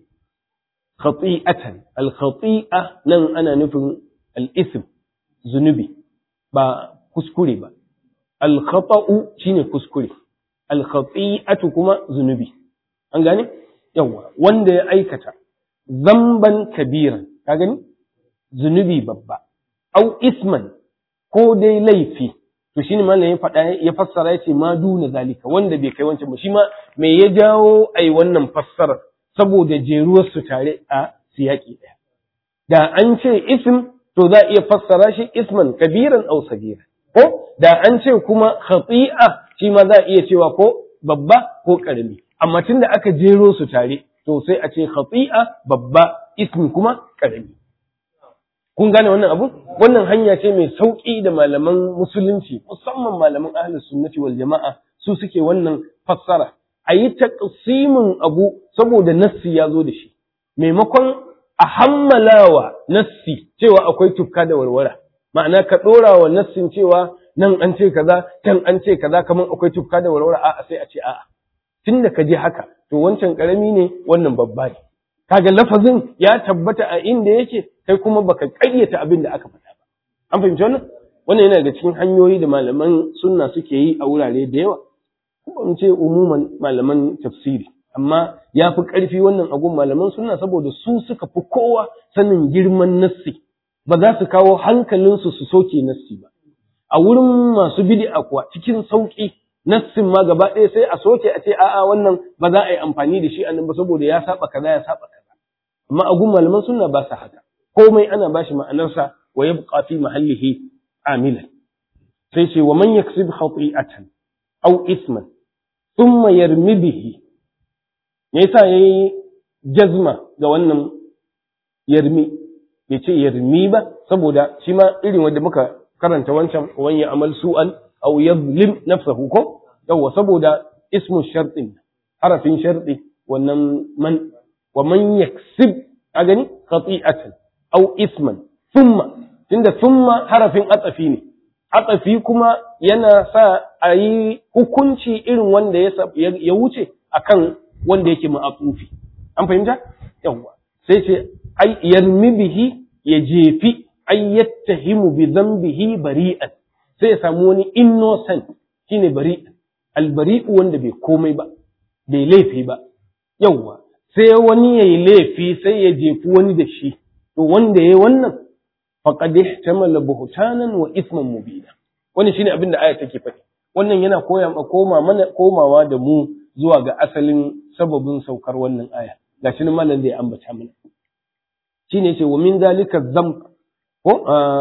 khati'atan al-khati'a nan ana nufin al-ithm zunubi ba kuskure ba al-khata'u shine kuskure al-khati'atu kuma zunubi an gane yawa wanda ya aikata zamban kabiran ka gani zunubi babba au isman ko dai laifi to shine malam ya faɗa ya fassara ya ce ma duna zalika wanda bai kai wancan ba shi ma me ya jawo ai wannan fassarar saboda jeruwar su tare a siyaki ɗaya da an ce ism to za a iya fassara shi isman kabiran au sagira ko da an ce kuma khati'a shi ma za a iya cewa ko babba ko karami amma tunda aka jero su tare to sai a ce khati'a babba ismi kuma karami kun gane wannan abu wannan hanya ce mai sauki da malaman musulunci musamman malaman ahlus sunnati wal jama'a su suke wannan fassara a yi taqsimin abu saboda nassi ya zo da shi maimakon a hammalawa nassi cewa akwai tufka da warwara ma'ana ka ɗora wa nassin cewa nan an ce kaza can an ce kaza kamar akwai tufka da warwara a'a sai a ce a'a tunda ka je haka to wancan karami ne wannan babba ne kaga lafazin ya tabbata a inda yake kai kuma baka ƙaryata abin da aka faɗa ba an fahimci wannan wannan yana daga cikin hanyoyi da malaman sunna suke yi a wurare da yawa kuma in ce umuman malaman tafsiri amma ya fi ƙarfi wannan agun malaman sunna saboda su suka fi kowa sanin girman nassi ba za su kawo hankalinsu su soke nassi ba a wurin masu bid'a kuwa cikin sauƙi nassin ma gaba ɗaya sai a soke a ce a'a wannan ba za a yi amfani da shi a nan ba saboda ya saba kaza ya saba kaza amma a gun malaman sunna ba sa haka komai ana bashi ma'anarsa wa yabqa fi mahallihi amilan sai ce wa man yaksib khati'atan aw isman thumma yarmi bihi me yasa yayi jazma ga wannan yarmi bai ce yarmi ba saboda shi ma irin wanda muka karanta wancan wan ya amal su'an aw yadhlim nafsahu ko yawa saboda ismu shartin harafin sharti wannan man wa man yaksib a gani khati'atan aw isman thumma tunda thumma harafin atsafi ne atsafi kuma yana sa a yi hukunci irin wanda ya wuce akan wanda yake ma'atufi an fahimta yawa sai ce ai yarmi bihi ya jefi ai yattahimu bi dhanbihi bari'an sai ya samu wani innocent shine bari'an albari'u wanda bai komai ba bai laifi ba yawwa sai wani ya yi laifi sai ya jefi wani da shi to wanda ya yi wannan faqad ihtamala buhtanan wa isman mubina wannan shine abin da aya take faɗi wannan yana koya koma mana komawa da mu zuwa ga asalin sababin saukar wannan aya gashi nan malam zai ambata mana shine yace wa min zalika dhanb ko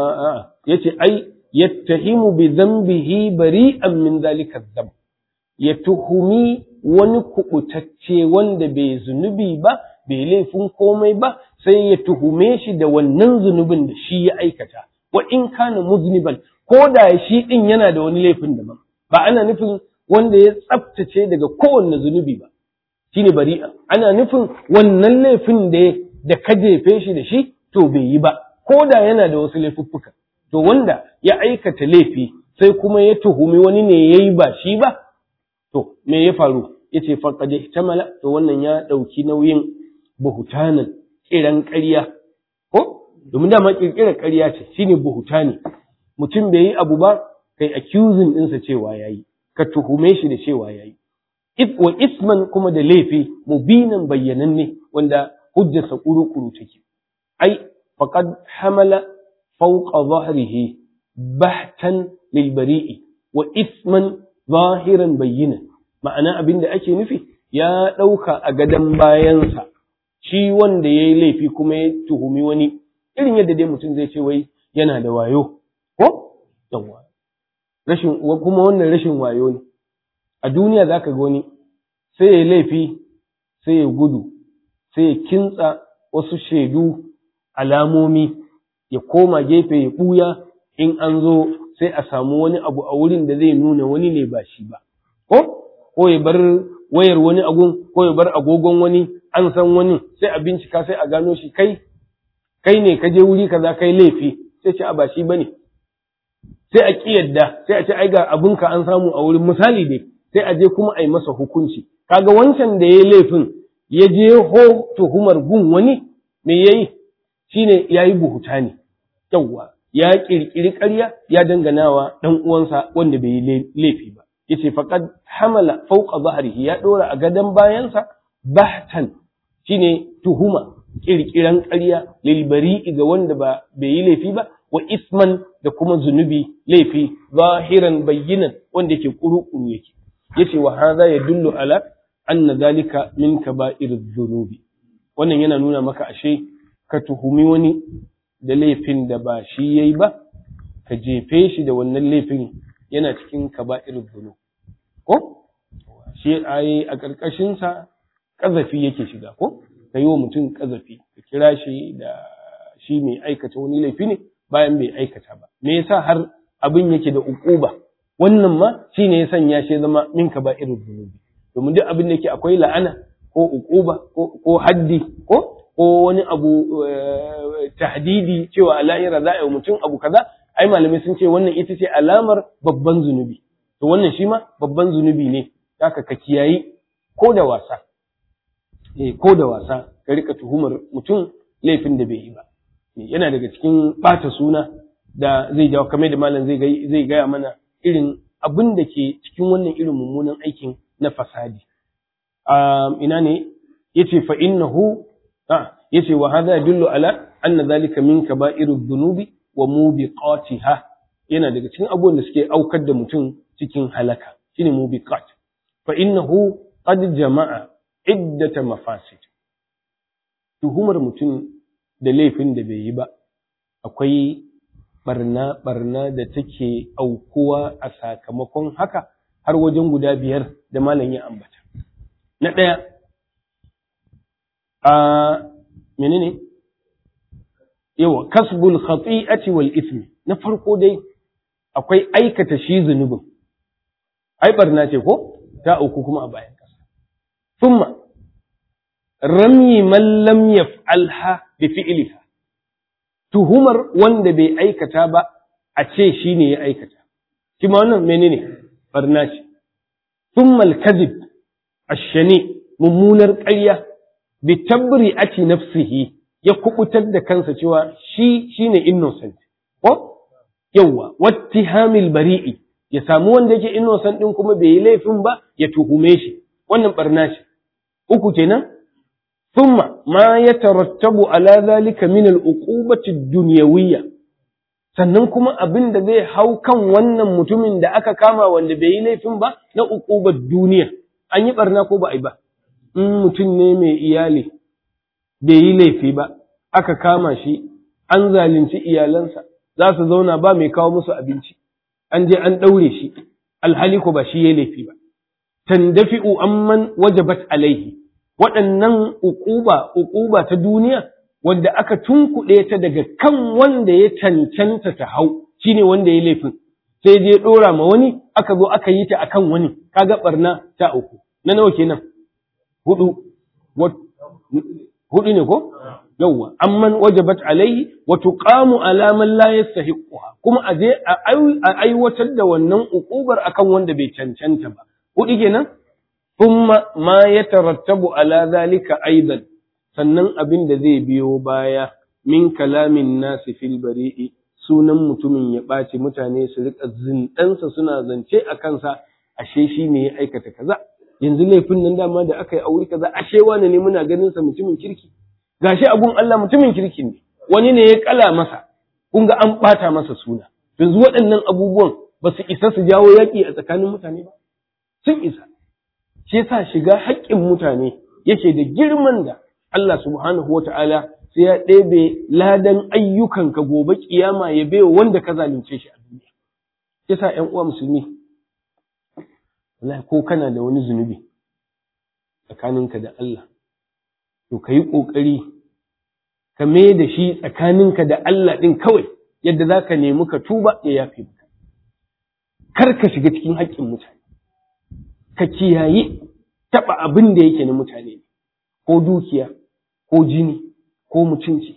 yace ai yattahimu bi dhanbihi bari'an min zalika dhanb ya tuhumi wani kubutacce wanda bai zunubi ba bai laifin komai ba sai ya tuhume shi da wannan zunubin da shi ya aikata wa in kana muzniban ko da shi din yana da wani laifin daban ba ana nufin wanda ya tsaftace daga kowanne zunubi ba shine bari'a ana nufin wannan laifin da da ka jefe shi da shi to bai yi ba ko da yana da wasu laifuffuka to wanda ya aikata laifi sai kuma ya tuhumi wani ne yayi ba shi ba to me ya faru yace faqad ihtamala to wannan ya dauki nauyin buhutanan kiran ƙarya ko domin dama kirkirar ƙarya ce shine buhutani mutum bai yi abu ba kai accusing ɗinsa cewa yayi ka tuhume shi da cewa yayi wa isman kuma da laifi mubinan bayyananne wanda hujjarsa kuru-kuru take ai faqad hamala fawqa dhahrihi bahtan lil bari'i wa isman zahiran bayyana ma'ana abin da ake nufi ya ɗauka a gadon bayansa shi wanda ya yi laifi kuma ya tuhumi wani irin yadda dai mutum zai ce wai yana da wayo ko yawa rashin kuma wannan rashin wayo ne a duniya zaka ga wani sai ya laifi sai ya gudu sai ya kintsa wasu shaidu alamomi ya koma gefe ya ɓuya in an zo sai a samu wani abu a wurin da zai nuna wani ne ba shi ba ko ko ya bar wayar wani agun ko ya bar agogon wani an san wani sai a bincika sai a gano shi kai kai ne ka je wuri kaza kai laifi sai ce a ba shi bane sai a kiyarda sai a ce ai ga abinka an samu a wurin misali dai sai a je kuma a yi masa hukunci kaga wancan da ya laifin ya je ho tuhumar gun wani me yayi shine yayi buhuta ne yawwa ya kirkiri ƙarya ya danganawa dan uwansa wanda bai yi laifi ba yace faqad hamala fawqa dhahrihi ya dora a gadan bayansa bahtan shine tuhuma kirkiran ƙarya lil bari'i ga wanda ba bai yi laifi ba wa isman da kuma zunubi laifi zahiran bayyinan wanda yake kuru-kuru yake yace wa hadha yadullu ala anna dhalika min kaba'ir dhunubi wannan yana nuna maka ashe ka tuhumi wani da laifin da ba shi yayi ba ka jefe shi da wannan laifin yana cikin kaba'ir dhunub ko shi ai a karkashin sa kazafi yake shiga ko ka yi wa mutum kazafi ka kira shi da shi mai aikata wani laifi ne bayan bai aikata ba me yasa har abin yake da ukuba wannan ma shine ya sanya shi zama min kaba'irul dhunubi domin duk abin da yake akwai la'ana ko ukuba ko haddi ko ko wani abu tahdidi cewa a lahira za a yi mutum abu kaza ai malamai sun ce wannan ita ce alamar babban zunubi to wannan shi ma babban zunubi ne haka ka kiyayi ko da wasa eh ko da wasa ka rika tuhumar mutum laifin da bai yi ba yana daga cikin ɓata suna da zai jawo kamar da malam zai zai gaya mana irin abin da ke cikin wannan irin mummunan aikin na fasadi ina ne yace fa innahu a yace wa hadha yadullu ala anna dhalika min kaba'irudh dhunubi wa mubiqatiha yana daga cikin abubuwan da suke aukar da mutum cikin halaka shine mubiqat fa innahu qad jama'a iddata mafasid tuhumar mutum da laifin da bai yi ba akwai barna barna da take aukuwa a sakamakon haka har wajen guda biyar da malam ya ambata na ɗaya a menene yawa kasbul khati'ati wal ismi na farko dai akwai aikata shi zunubin ai barna ce ko ta auku kuma a bayan kasa thumma rami man lam yaf'alha bi fi'liha tuhumar wanda bai aikata ba a ce shine ya aikata kuma wannan menene barna ce thumma al-kadhib ash-shani mummunar ƙarya bi tabri'ati nafsihi ya kubutar da kansa cewa shi shine innocent ko yawa wattihamil bari'i ya samu wanda yake innocent din kuma bai yi laifin ba ya tuhume shi wannan barna ce uku kenan thumma ma yatarattabu ala zalika min al-uqubati ad-dunyawiyya sannan kuma abin da zai hau kan wannan mutumin da aka kama wanda bai yi laifin ba na uqubar duniya an yi barna ko ba a yi ba in mutum ne mai iyali bai yi laifi ba aka kama shi an zalunci iyalansa za su zauna ba mai kawo musu abinci an je an ɗaure shi alhali ko ba shi ya laifi ba tandafi'u amman wajabat alaihi waɗannan uquba uquba ta duniya wanda aka tunkuɗe ta daga kan wanda ya cancanta ta hau shine wanda ya laifin sai je ɗora ma wani aka zo aka yi ta akan wani kaga barna ta uku na nawa kenan hudu hudu ne ko yawwa amman wajabat alaihi wa tuqamu ala man la yastahiquha kuma a je a aiwatar da wannan uqubar akan wanda bai cancanta ba hudu kenan thumma ma yatarattabu ala zalika aidan sannan abin da zai biyo baya min kalamin nasi fil bari'i sunan mutumin ya ɓaci mutane su rika zindansa suna zance a kansa ashe shi ne ya aikata kaza yanzu laifin nan dama da aka yi aure kaza ashe wani ne muna ganin sa mutumin kirki gashi abun Allah mutumin kirki ne wani ne ya kala masa kun ga an ɓata masa suna yanzu waɗannan abubuwan ba su isa su jawo yaƙi a tsakanin mutane ba sun isa shi yasa shiga haƙƙin mutane yake da girman da Allah subhanahu wata'ala sai ya ɗebe ladan ayyukanka gobe kiyama ya baiwa wanda ka zalunce shi a duniya yasa ƴan uwa musulmi wallahi ko kana da wani zunubi tsakaninka da Allah to ka yi ƙoƙari ka mai da shi tsakaninka da Allah ɗin kawai yadda za ka nemi ka tuba ya yafe maka kar ka shiga cikin haƙƙin mutane ka kiyaye taɓa abin da yake na mutane ko dukiya ko jini ko mutunci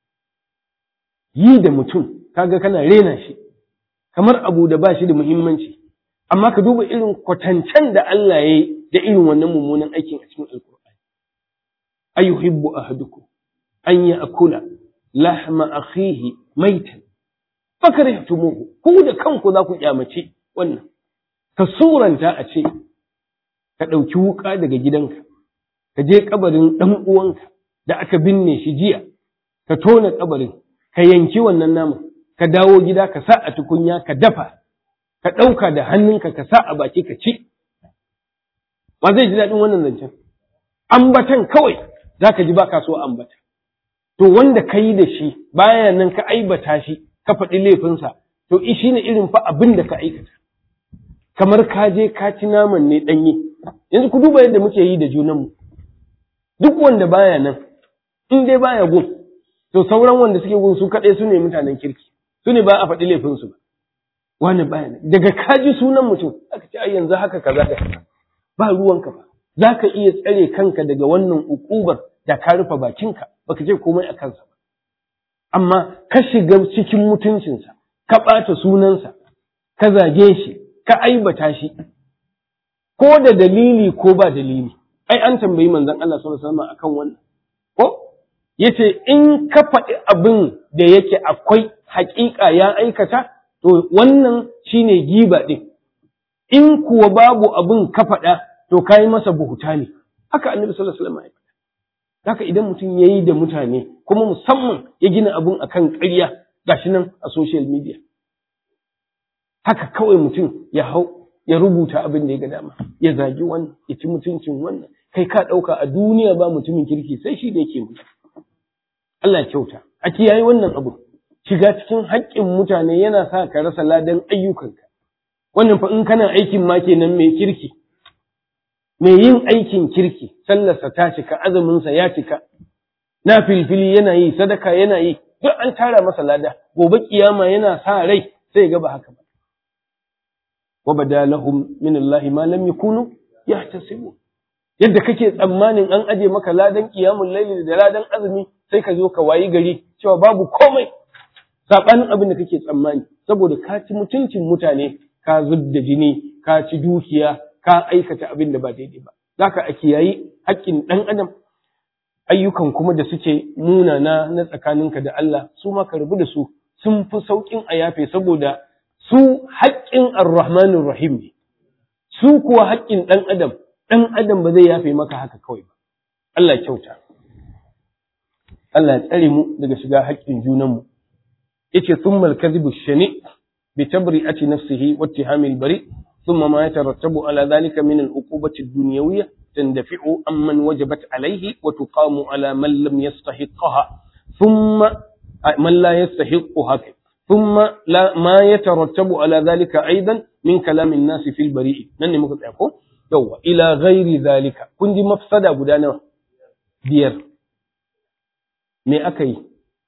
yi da mutum kaga kana rena shi kamar abu da ba shi da muhimmanci amma ka duba irin kwatancen da Allah ya yi da irin wannan mummunan aikin a cikin alkur'ani ayuhibbu ahadukum an ya'kula lahma akhihi maitan fakarihtumuhu ku da kanku za ku kyamace wannan ka suranta a ce ka ɗauki wuƙa daga gidanka ka je kabarin ɗan uwanka da aka binne shi jiya ka tona kabarin ka yanki wannan naman ka dawo gida ka sa a tukunya ka dafa ka ɗauka da hannunka ka sa a baki ka ci ba zai ji daɗin wannan zancen ambatan kawai za ka ji ba ka so ambata to wanda ka yi da shi baya nan ka aibata shi ka faɗi laifinsa to shi ne irin fa abin da ka aikata kamar ka je ka ci naman ne ɗanye yanzu ku duba yadda muke yi da junanmu duk wanda baya nan in dai baya gun to sauran wanda suke gun su kaɗai su ne mutanen kirki su ne ba a faɗi laifinsu ba wani baya nan daga kaji sunan mutum aka ce ai yanzu haka kaza da kaza ba ruwanka ba za ka iya tsare kanka daga wannan ukubar da ka rufe bakinka baka ce komai a kansa ba amma ka shiga cikin mutuncinsa ka ɓata sunansa ka zage shi ka aibata shi ko da dalili ko ba dalili ai an tambayi manzon Allah sallallahu alaihi wasallam akan wannan ko yace in ka faɗi abin da yake akwai haƙiƙa ya aikata to wannan shine giba din in kuwa babu abin ka faɗa to kai masa buhuta ne haka annabi sallallahu alaihi wasallam ya faɗa haka idan mutum yayi da mutane kuma musamman ya gina abin akan ƙarya gashi nan a social media haka kawai mutum ya hau ya rubuta abin da ya ga dama ya zagi wannan ya ci mutuncin wannan kai ka ɗauka a duniya ba mutumin kirki sai shi da yake mutu Allah ya kyauta a kiyaye wannan abu shiga cikin haƙƙin mutane yana sa ka rasa ladan ayyukanka wannan fa in kana aikin ma kenan mai kirki mai yin aikin kirki sallarsa ta cika azuminsa ya cika na filfili yana yi sadaka yana yi duk an tara masa lada gobe kiyama yana sa rai sai ga ba haka ba وبدا لهم من الله ما لم يكونوا يحتسبون yadda kake tsammanin an aje maka ladan qiyamul layli da ladan azumi sai ka zo ka wayi gari cewa babu komai sabanin abin da kake tsammani saboda ka ci mutuncin mutane ka zubda jini ka ci dukiya ka aikata abin da ba daidai ba zaka a kiyayi haƙƙin ɗan adam ayyukan kuma da suke munana na tsakaninka da Allah su ma ka rabu da su sun fi sauƙin a yafe saboda su haƙƙin ar-rahmanir rahim ne su kuwa haƙƙin ɗan adam dan adam ba zai yafe maka haka kawai ba Allah kyauta Allah ya tsare mu daga shiga haƙƙin junanmu yace thummal kadhibu shani bi tabri'ati nafsihi wa ittihamil bari thumma ma yatarattabu ala dhalika min al-uqubati ad-dunyawiyya tandafi'u amman wajabat alayhi wa tuqamu ala man lam yastahiqaha thumma man la yastahiqaha thumma la ma yatarattabu ala dhalika aidan min kalam an-nas fil bari nan ne muka tsaya ko yawa ila ghairi dhalika kun ji mafsada guda nawa biyar me aka yi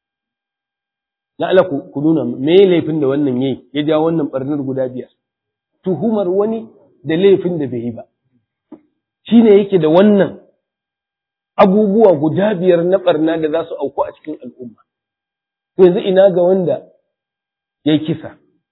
na ala ku nuna me laifin da wannan yayi ya ja wannan barnar guda biyar tuhumar wani da laifin da bai yi ba shine yake da wannan abubuwa guda biyar na barna da za su auku a cikin al'umma yanzu ina ga wanda ya yi kisa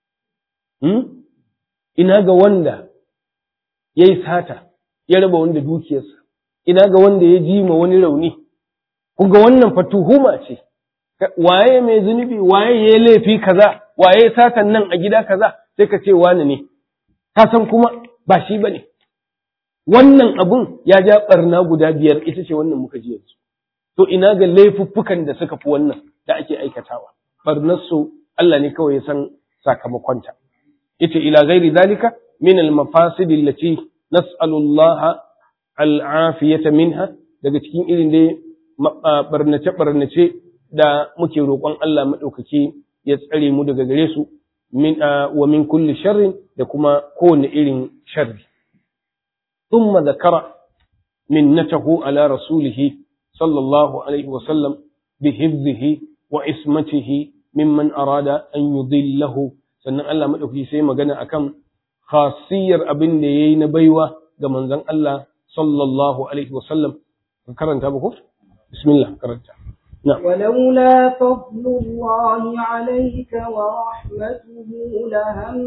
ina ga wanda ya yi sata ya raba wanda dukiyarsa ina ga wanda ya ji ma wani rauni Kuga wannan fa tuhuma ce, waye mai zunubi, waye ya laifi kaza, waye satan nan a gida kaza, sai ka ce wani ne, ka san kuma ba shi ba ne. Wannan abun ya ja ɓarna guda biyar ita ce wannan muka ji yanzu. To ina ga laifuffukan da suka fi wannan da ake aikatawa, ɓarnarsu Allah ne kawai ya san sakamakonta. Ita ila gairi zalika min al-mafasidi allati nas'alullaha al-afiyata minha daga cikin irin dai barnace-barnace da muke roƙon Allah maɗaukaki ya tsare mu daga gare su wa min kulli sharrin da kuma kowane irin sharri. Thumma zakara minnatahu ala rasulihi sallallahu alaihi wa sallam bi hifzihi wa ismatihi mimman arada an yudillahu sannan Allah maɗaukaki sai magana akan khasiyar abin da yayi na baiwa ga manzon Allah sallallahu alaihi wa sallam karanta ba ko بسم الله قرأت نعم ولولا فضل الله عليك ورحمته لهم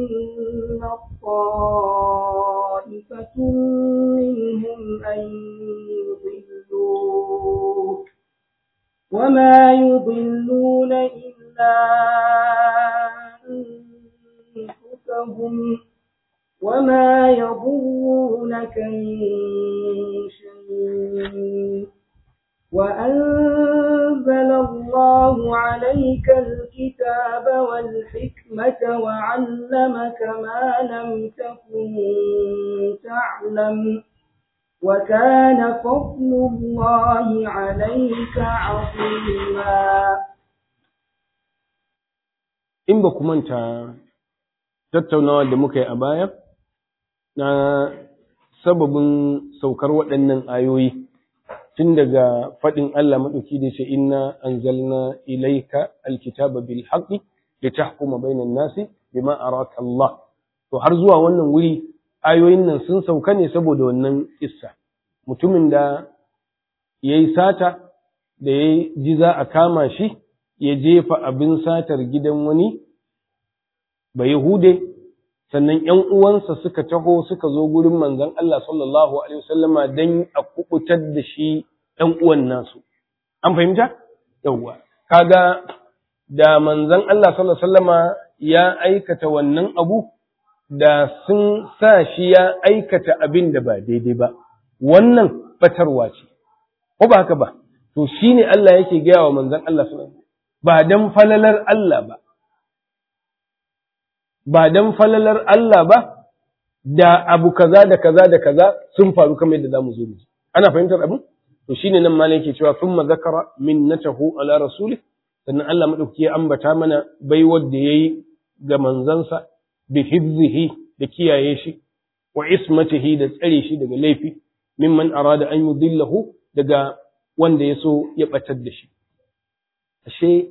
طائفة منهم أن يضلوك وما يضلون إلا أنفسهم وما يضرونك من شيء وأنزل الله عليك الكتاب والحكمة وعلمك ما لم تكن تعلم وكان فضل الله عليك عظيما in ba ku manta tattaunawa da muka yi a baya na sababin saukar waɗannan ayoyi tun daga faɗin Allah maɗauki da ce inna anzalna ilaika alkitaba bil haqqi litahkuma bainan nasi bima araka Allah to har zuwa wannan wuri ayoyin nan sun sauka ne saboda wannan kissa mutumin da yayi sata da ya ji za a kama shi ya jefa abin satar gidan wani ba Yahude sannan ‘yan uwansa suka taho suka zo gurin manzon Allah sallallahu Alaihi wasallama don a kubutar da shi ‘yan uwan nasu. An fahimta? Yawwa. Kaga da manzon Allah sallallahu Alaihi wasallama ya aikata wannan abu da sun sa shi ya aikata abin da ba daidai ba. Wannan batarwa ce. Ko ba haka ba? To shi ne Allah yake gaya wa manzon Allah sallallahu Alaihi ba don falalar Allah ba, ba don falalar Allah ba, da abu kaza da kaza da kaza sun faru kamar yadda za mu zo mu Ana fahimtar abin? To shi ne nan ma yake cewa sun zakara min na taho ala rasuli, sannan Allah maɗauki ya ambata mana baiwar da ya yi ga manzansa bi hibzihi da kiyaye shi, wa ismatihi da tsare shi daga laifi, mimman arada an yudillahu daga wanda ya so ya ɓatar da shi. ashe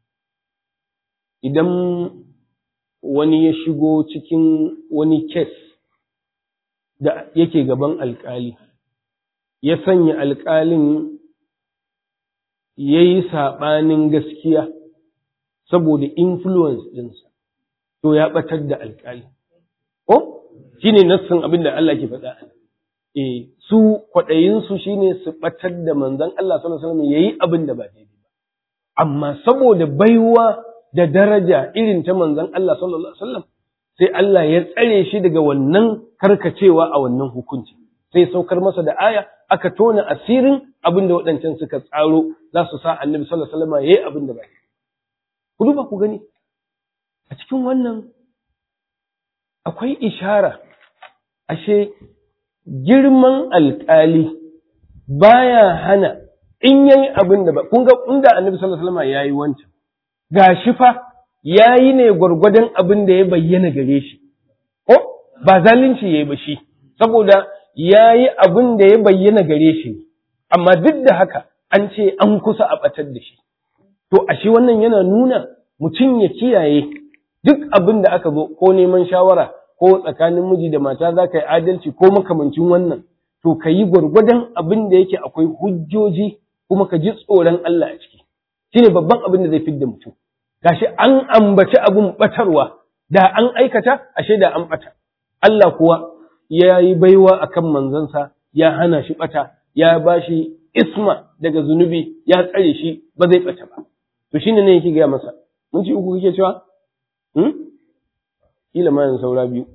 idan wani ya shigo cikin wani kes da yake gaban alkali ya sanya alkalin ya yi saɓanin gaskiya saboda influence ɗinsa to ya ɓatar da alkali ko shi ne nassin abin da Allah ke faɗa e su kwaɗayinsu shi ne su ɓatar da manzan Allah sallallahu alaihi wasallam ya yi abin da ba daidai amma saboda baiwa da daraja irin ta manzon Allah sallallahu alaihi wasallam sai Allah ya tsare shi daga wannan karkacewa a wannan hukunci sai saukar masa da aya aka tona asirin abin da waɗancan suka tsaro za su sa annabi sallallahu alaihi wasallam yayi abin da ba ku duba ku gani a cikin wannan akwai ishara ashe girman alƙali baya hana in yayi abin da ba kun ga inda annabi sallallahu alaihi wasallam yayi wancan gashi fa yayi ne gwargwadon abin da ya bayyana gare shi ko ba zalunci yayi ba shi saboda yayi abin da ya bayyana gare shi amma duk da haka an ce an kusa a batar da shi to ashe wannan yana nuna mutum ya kiyaye duk abin da aka zo ko neman shawara ko tsakanin miji da mata za ka yi adalci ko makamancin wannan to ka yi gwargwadon abin da yake akwai hujjoji kuma ka ji tsoron Allah a ciki shine babban abin da zai fidda mutum gashi an ambaci abin batarwa da an aikata ashe da an bata Allah kuwa ya yi baiwa akan manzansa ya hana shi bata ya ba shi isma daga zunubi ya tsare shi ba zai bata ba to shine ne yake gaya masa mun ci uku kike cewa hmm kila ma yanzu saura biyu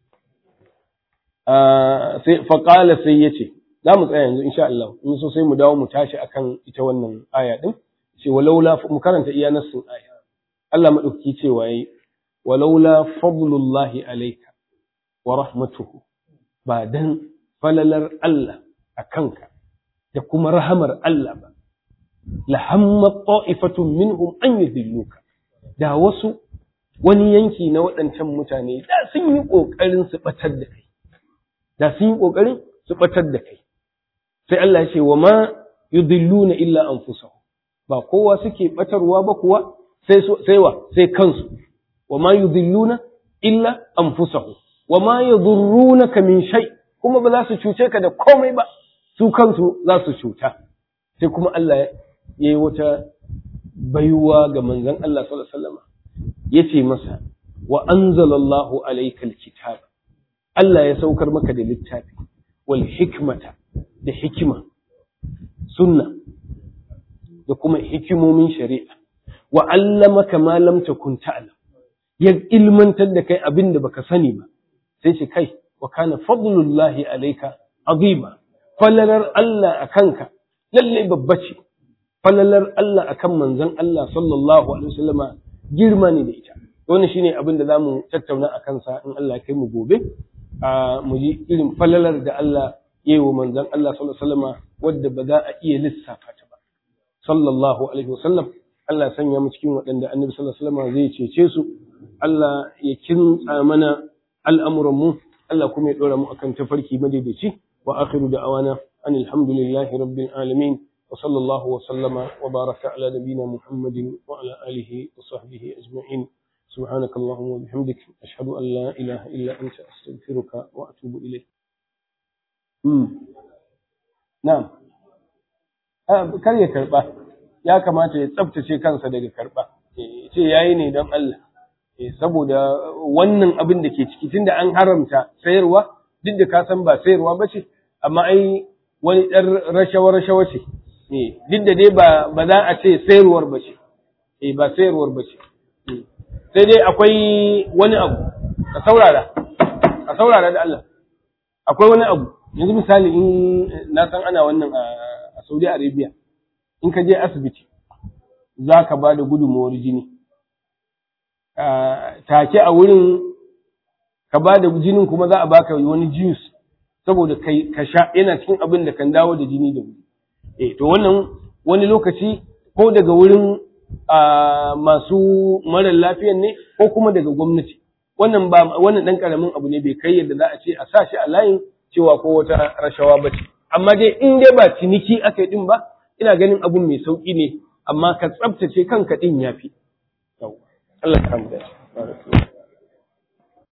sai faqala sai yace za mu tsaya yanzu insha Allah in so sai mu dawo mu tashi akan ita wannan aya din ce walaula mu karanta iya nassin aya Allah madauki cewa yayi walaula fadlullahi alayka wa rahmatuhu ba dan falalar Allah akanka da kuma rahamar Allah ba la hamma ta'ifatun minhum an yudilluka da wasu wani yanki na waɗancan mutane da sun yi ƙoƙarin su ɓatar da kai da sun yi ƙoƙarin su ɓatar da kai sai Allah ya ce wa ma yudilluna illa anfusahum ba kowa suke ɓatarwa ba kuwa sai sai wa sai kansu wa ma yudilluna illa anfusahum wa ma yadurrunaka min shay kuma ba za su cuce ka da komai ba su kansu za su cuta sai kuma Allah ya yi wata baiwa ga manzon Allah sallallahu alaihi wasallam yace masa wa anzalallahu alaykal kitaba Allah ya saukar maka da littafi wal hikmata da hikima sunna da kuma hikimomin shari'a wa allamaka ma lam takun ta'lam ya ilmantar da kai abin da baka sani ba sai ce kai wa kana fadlullahi alayka azima falalar Allah akanka lalle babba ce falalar Allah akan manzon Allah sallallahu alaihi wasallama girma ne da ita wannan shine abin da zamu tattauna a kansa in Allah ya kai mu gobe a mu ji irin falalar da Allah ya yi wa manzon Allah sallallahu alaihi wasallama wadda ba za a iya lissafa ta ba sallallahu alaihi wasallam Allah ya sanya mu cikin waɗanda annabi sallallahu alaihi wasallama zai cece su Allah ya kintsa mana al'amuran mu Allah kuma ya dora mu akan tafarki madaidaici wa akhiru da'awana anil hamdulillahi rabbil alamin وصلى الله وسلم وبارك على نبينا محمد وعلى آله وصحبه أجمعين سبحانك اللهم وبحمدك أشهد أن لا إله إلا أنت أستغفرك وأتوب إليك نعم kar ya karba ya kamata ya tsaftace kansa daga karba ce yayi ne don Allah saboda wannan abin da ke ciki tunda an haramta sayarwa duk da ka san ba sayarwa ba ce amma ai wani ɗan rashawa-rashawa ce duk da dai ba za a ce sayarwar ba ce eh ba sayarwar ba ce sai dai akwai wani abu ka saurara ka saurara da Allah akwai wani abu yanzu misali in na san ana wannan a Saudi Arabia in ka je asibiti za ka ba da gudunmawar jini take a wurin ka ba da jinin kuma za a baka wani juice saboda kai ka sha yana cikin abin da kan dawo da jini da wuri eh to wannan wani lokaci ko daga wurin masu marar lafiyan ne ko kuma daga gwamnati wannan ba wannan dan karamin abu ne bai kai yadda za a ce a sa shi a layin cewa ko wata rashawa ba ce amma dai in dai ba ciniki aka yi din ba ina ganin abun mai sauki ne amma ka tsabtace kanka din yafi Allah ya samu dace